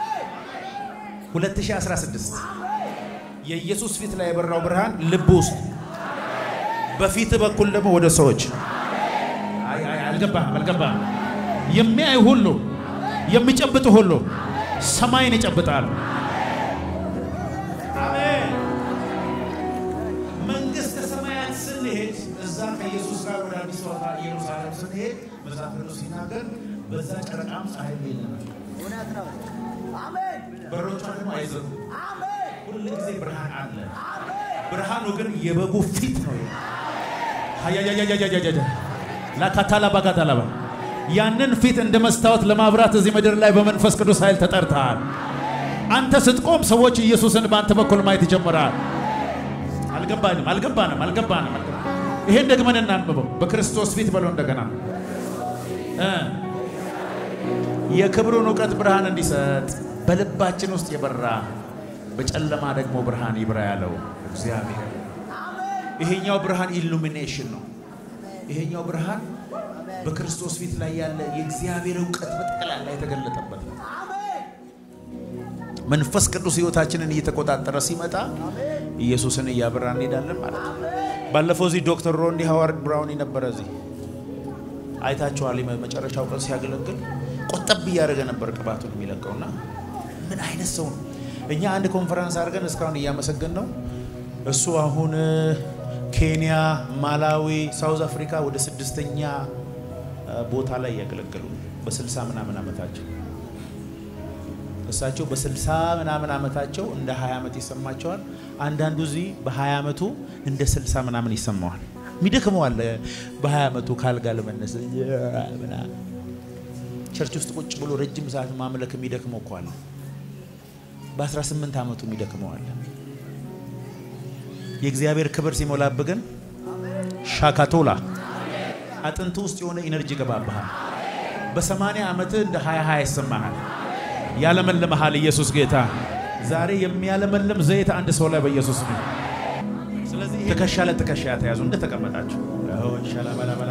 2016 የኢየሱስ ፊት ላይ የበራው ብርሃን ልብ ውስጥ በፊት በኩል ደግሞ ወደ ሰዎች አይ አይ አልገባህም አልገባህም የሚያይ ሁሉ የሚጨብጥ ሁሉ ሰማይን ይጨብጣል። አሜን። መንግስተ ሰማያት ስንሄድ እዛ ከኢየሱስ ጋር ወደ አዲስ አበባ ኢየሩሳሌም ስንሄድ መጽሐፍ ቅዱስ ሲናገር በዛ ጨረቃም ፀሐይ የለም፣ እውነት ነው። አሜን። በሮቿ ደግሞ አይዘጉም። አሜን። ሁል ጊዜ ብርሃን አለ። አሜን። ብርሃኑ ግን የበጉ ፊት ነው። ሀያያያያያያያ ላካታላ ባጋታላባ ያንን ፊት እንደ መስታወት ለማብራት እዚህ ምድር ላይ በመንፈስ ቅዱስ ኃይል ተጠርተሃል። አንተ ስትቆም ሰዎች ኢየሱስን በአንተ በኩል ማየት ይጀምራል። አልገባንም አልገባንም አልገባንም። አልገባንም። ይሄን ደግመን እናንብበው። በክርስቶስ ፊት በለው እንደገና እ የክብሩን እውቀት ብርሃን እንዲሰጥ በልባችን ውስጥ የበራ በጨለማ ደግሞ ብርሃን ይብራ ያለው እግዚአብሔር። ይሄኛው ብርሃን ኢሉሚኔሽን ነው። ይሄኛው ብርሃን በክርስቶስ ፊት ላይ ያለ የእግዚአብሔር እውቀት በጠቅላላ የተገለጠበት ነው። መንፈስ ቅዱስ ሕይወታችንን እየተቆጣጠረ ሲመጣ ኢየሱስን እያበራ እንሄዳለን ማለት ነው። ባለፈው እዚህ ዶክተር ሮንዲ ሃዋርድ ብራውን የነበረ እዚህ አይታችኋል። መጨረሻው ቀን ሲያገለግል ቆጠብ እያደረገ ነበር ቅባቱን የሚለቀውና ምን አይነት ሰው ነው። እኛ አንድ ኮንፈረንስ አድርገን እስካሁን እያመሰገን ነው። እሱ አሁን ኬንያ፣ ማላዊ፣ ሳውዝ አፍሪካ ወደ ስድስተኛ ቦታ ላይ እያገለገሉ በስልሳ ምናምን ዓመታቸው እሳቸው በስልሳ ምናምን ዓመታቸው እንደ 20 ዓመት ይሰማቸዋል። አንዳንዱ እዚህ በ20 ዓመቱ እንደ 60 ምናምን ይሰማዋል። የሚደክመው አለ በ20 ዓመቱ ካልጋ ለመነስ ምናምን ቸርች ውስጥ ቁጭ ብሎ ረጅም ሰዓት ማምለክ የሚደክመው እኮ አለ። በ18 ዓመቱ የሚደክመው አለ። የእግዚአብሔር ክብር ሲሞላብህ ግን ሻካቶላ አጥንቱ ውስጥ የሆነ ኢነርጂ ገባብሃል። በሰማንያ ዓመትህ እንደ 20 20 ይሰማሃል። ያለመልመሃል። ኢየሱስ ጌታ። ዛሬ የሚያለመልም ዘይት አንድ ሰው ላይ በኢየሱስ ነው። ስለዚህ ትከሻ ለትከሻ ተያዙ እንደተቀመጣችሁ አሁን ሻላባላባላ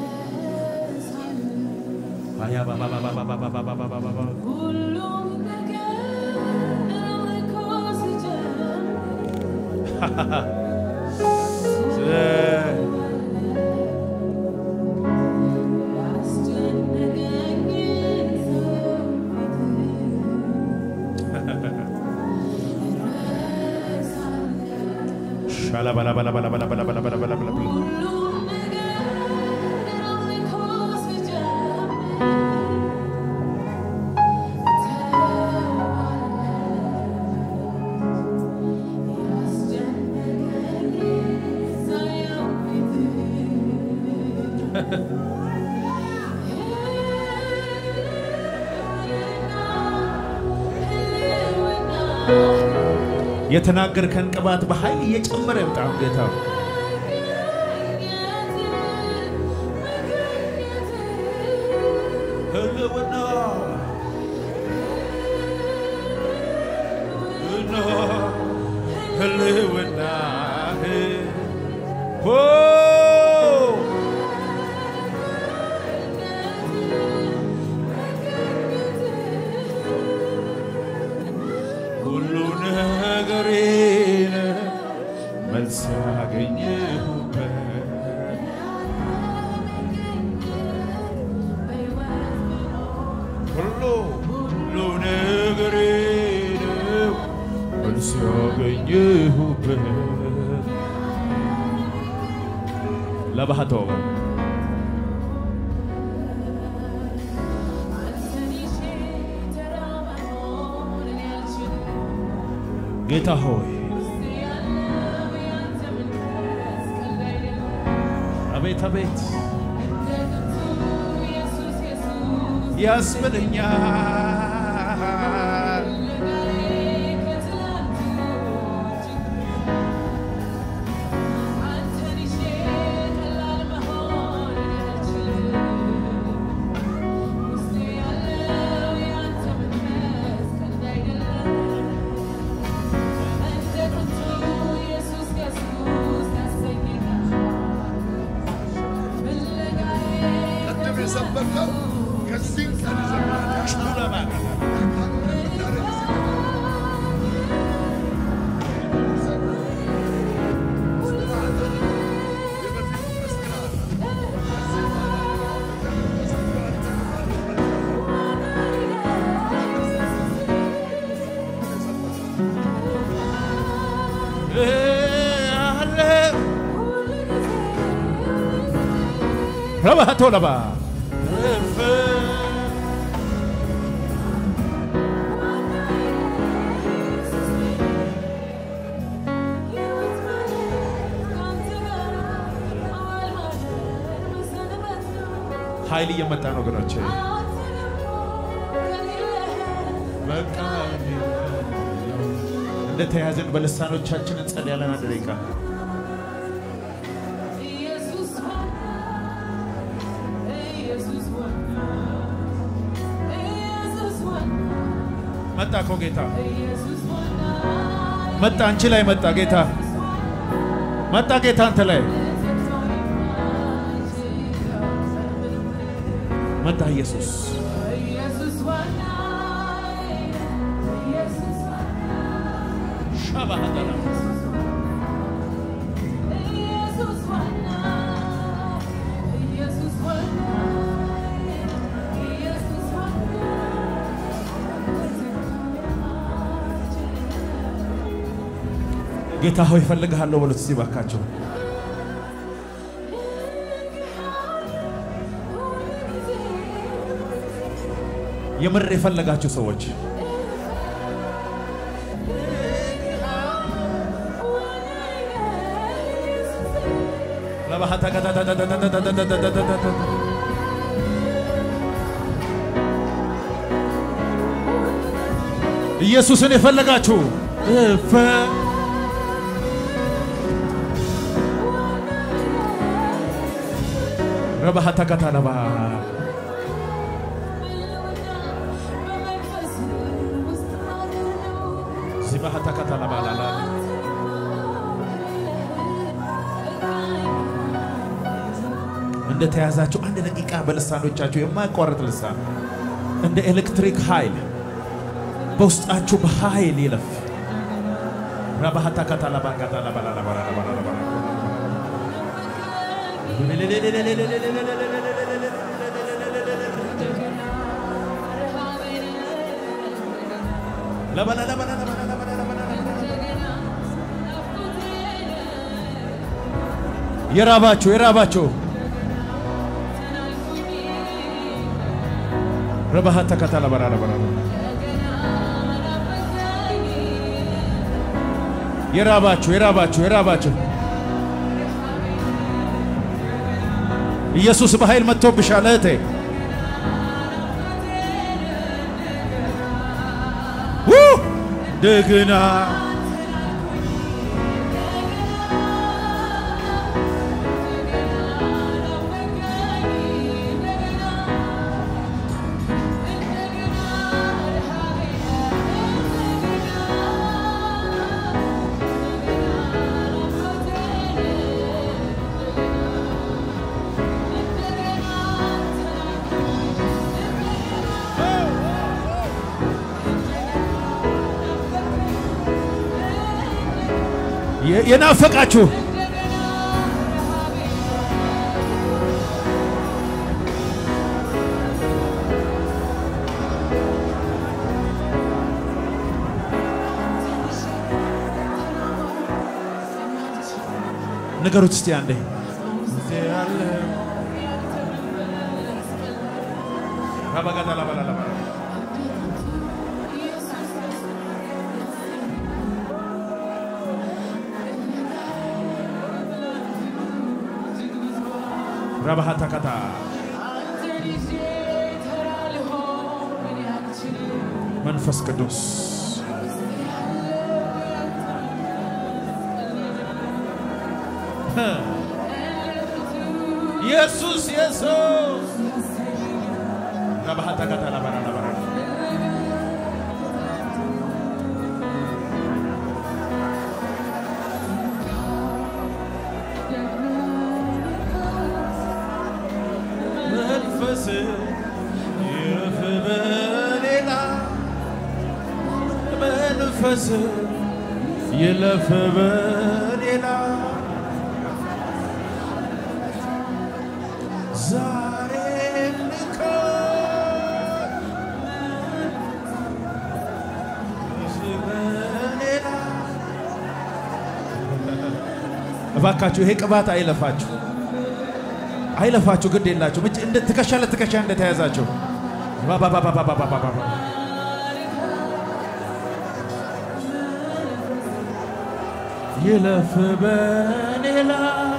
አያ ባባባባባባባባባባ ሁሉም ነገር አምልኮ ሲጀምር ያስጨነቀኝን ሻላባላባላባላባላባላባላባላባላ ሁሉም ነገር አምልኮ ሲጀምር ያስጨነቀኝን ሳየው የተናገርከን ቅባት በኃይል እየጨመረ ይምጣ ጌታ። ህልውና ህልውና ሆ ሁሉ ነገሬን መልስ ያገኘሁበት ሁሉ ሁሉ ነገሬን መልስ ያገኘሁበት ለባህቶ ጌታ ሆይ አቤት አቤት ያስብለኛል ቅድም የሰበከው ከዚህ ቀን ጀምሮ ረባቶ ለባ ኃይል እየመጣ ነው ወገኖቼ። በቃ እንደተያዘን በልሳኖቻችን እንጸልያለን። አንድ ደቂቃ መጣ እኮ ጌታ መጣ፣ አንቺ ላይ መጣ ጌታ መጣ ጌታ አንተ ላይ መጣ ኢየሱስ ሻባሃዳላ ጌታ ሆይ እፈልግሃለሁ በሉት እስቲ ባካቸው። የምር የፈለጋችሁ ሰዎች ኢየሱስን የፈለጋችሁ እፈ ረባሃታ ከተለባ ሲባሃታ ከተለባ ላላ እንደተያዛችሁ አንድ ደቂቃ በልሳኖቻችሁ የማያቋርጥ ልሳን እንደ ኤሌክትሪክ ኃይል በውስጣችሁ በኃይል ይለፍ። ረባሃታ ከተለባ ከተለባ ላላ የራባችሁ የራባችሁ ረባሃታ ከተለባ ላላ የራባችሁ የራባችሁ የራባችሁ ኢየሱስ በኃይል መጥቶብሻል እህቴ። ው ደግና የ- የናፈቃችሁ ንገሩት እስቲ አንዴ ረባሃታ ከታ መንፈስ ቅዱስ ኢየሱስ ኢየሱስ ረባሃታ ከታ ለበራ ለበራ መንፈስ ይረፍ በሌላ መንፈስ ይለፍ በሌላ ዛሬ ልኮ በሌላ እባካችሁ ይሄ ቅባት አይለፋችሁ አይለፋችሁ ግድ የላችሁ እጅ እንደ ትከሻ ለትከሻ እንደተያዛችሁ ባባባባባባባባ ይለፍ በሌላ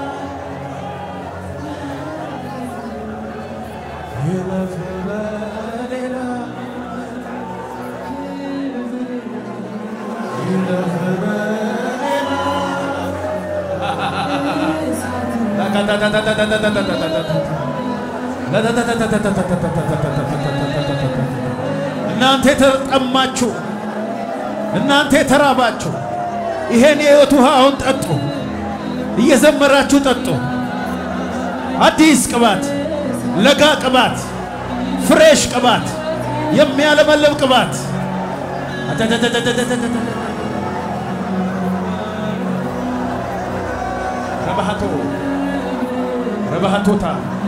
ይለፍ በሌላ ይለፍ በሌላ እናንተ የተጠማችሁ እናንተ የተራባችሁ ይሄን የሕይወት ውሃ አሁን ጠጡ። እየዘመራችሁ ጠጡ። አዲስ ቅባት፣ ለጋ ቅባት፣ ፍሬሽ ቅባት፣ የሚያለመልም ቅባት ረባሃቶ ረባሃቶታ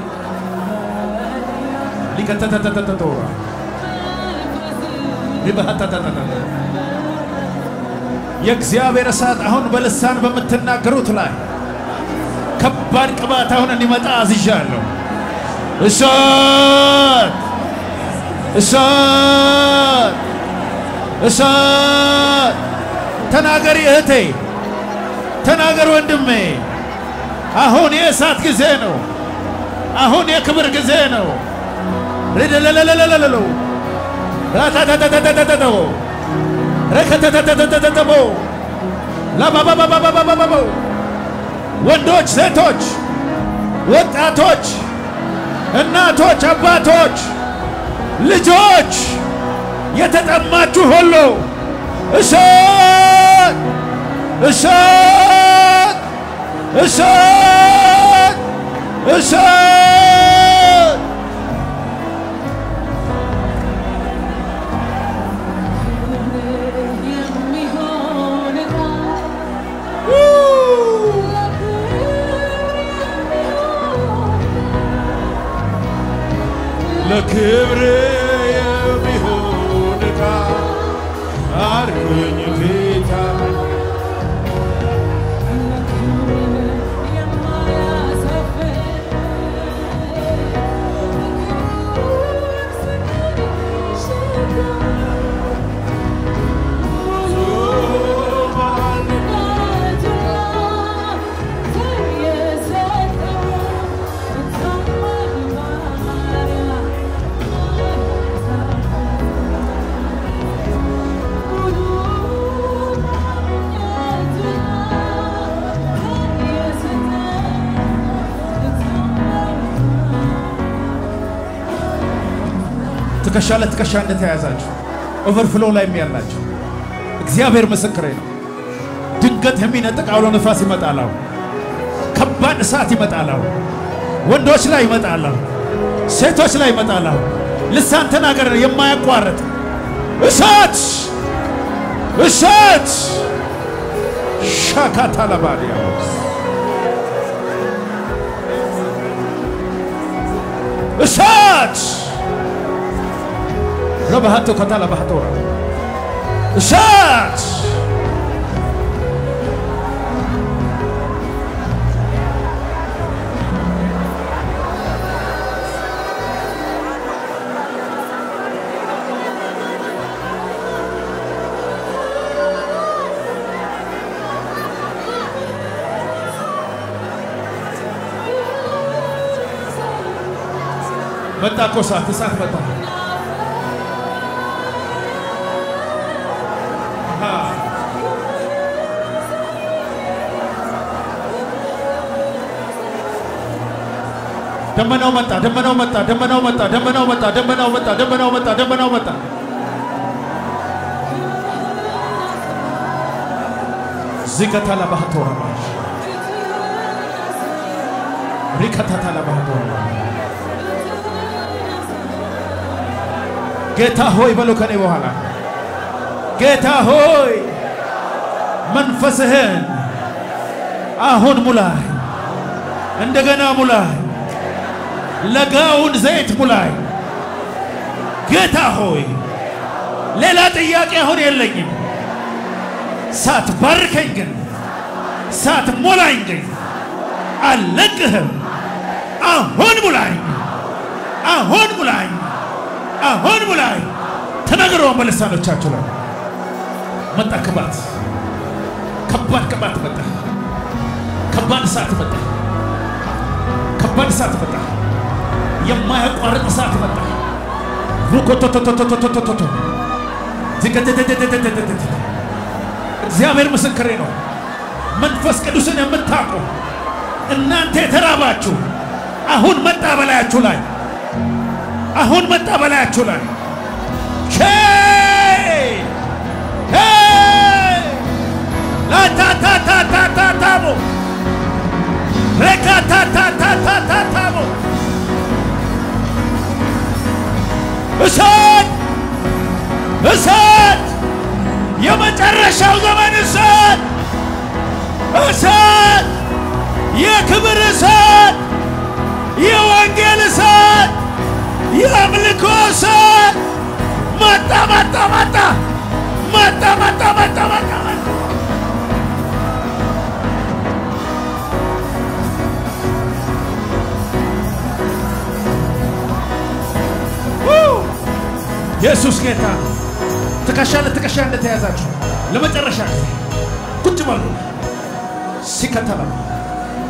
ሊከተተተተተቶራ ሊባሃተተተተ የእግዚአብሔር እሳት አሁን በልሳን በምትናገሩት ላይ ከባድ ቅባት አሁን እንዲመጣ አዝዣለሁ። እሳት እሳት እሳት ተናገሪ እህቴ፣ ተናገር ወንድሜ። አሁን የእሳት ጊዜ ነው። አሁን የክብር ጊዜ ነው። ርድለለለለለለው ራታታታታታታታው ረከተተተተተተተቦ ላባባባባባባባቦ ወንዶች፣ ሴቶች፣ ወጣቶች፣ እናቶች፣ አባቶች፣ ልጆች የተጠማችሁ ሁሉ እሳት እሳት እሳት እሳት የሚሆን ዕቃ ለክብር የሚሆን ዕቃ አርኩኝ ጌታ ትከሻ ለትከሻ እንደተያያዛችሁ ኦቨርፍሎ ላይ ያላችሁ እግዚአብሔር ምስክሬ ነው። ድንገት የሚነጥቅ አውሎ ነፋስ ይመጣል። አሁን ከባድ እሳት ይመጣል። አሁን ወንዶች ላይ ይመጣል። አሁን ሴቶች ላይ ይመጣል። አሁን ልሳን ተናገር የማያቋርጥ እሳት እሳት ሻካታ ለባዲያ እሳት ረባሃቶ ከታላ ባህቶራ እሳት መጣ እኮ እሳት እሳት መጣ። ደመናው መጣ፣ ደመናው መጣ፣ ደመናው መጣ፣ ደመናው መጣ፣ ደመናው መጣ፣ ደመናው መጣ፣ ደመናው መጣ። ዚከታላ ባህቶራ ባሽ ሪከታታላ ባህቶራ ጌታ ሆይ በሎ ከኔ በኋላ ጌታ ሆይ መንፈስህን አሁን ሙላይ፣ እንደገና ሙላይ፣ ለጋውን ዘይት ሙላይ። ጌታ ሆይ ሌላ ጥያቄ አሁን የለኝም። ሳትባርከኝ ግን ሳትሞላኝ ግን አልለቅህም። አሁን ሙላኝ፣ አሁን ሙላኝ፣ አሁን ሙላኝ። ተናገረውን በልሳኖቻችሁ ላይ መጣ። ቅባት ከባድ ቅባት መጣ። ከባድ እሳት መጣ። ከባድ እሳት መጣ። የማያቋርጥ እሳት መጣ። ሩኮቶቶቶቶቶቶቶ ዝገተተተተተተተ እግዚአብሔር ምስክሬ ነው። መንፈስ ቅዱስን የምታውቁ እናንተ የተራባችሁ አሁን መጣ በላያችሁ ላይ አሁን መጣ በላያችሁ ላይ ሼይ ሄይ ላታታታታታታሞ ረካታታታታታታሞ እሳት እሳት የመጨረሻው ዘመን እሳት እሳት የክብር እሳት የወንጌል እሳት የአምልኮ እሳት መጣ መጣ መጣ መጣ መጣ መጣ መጣ መጣ ኢየሱስ ጌታ ትከሻ ለትከሻ እንደተያዛችሁ ለመጨረሻ ጊዜ ቁጭ በሉ። ሲከተላ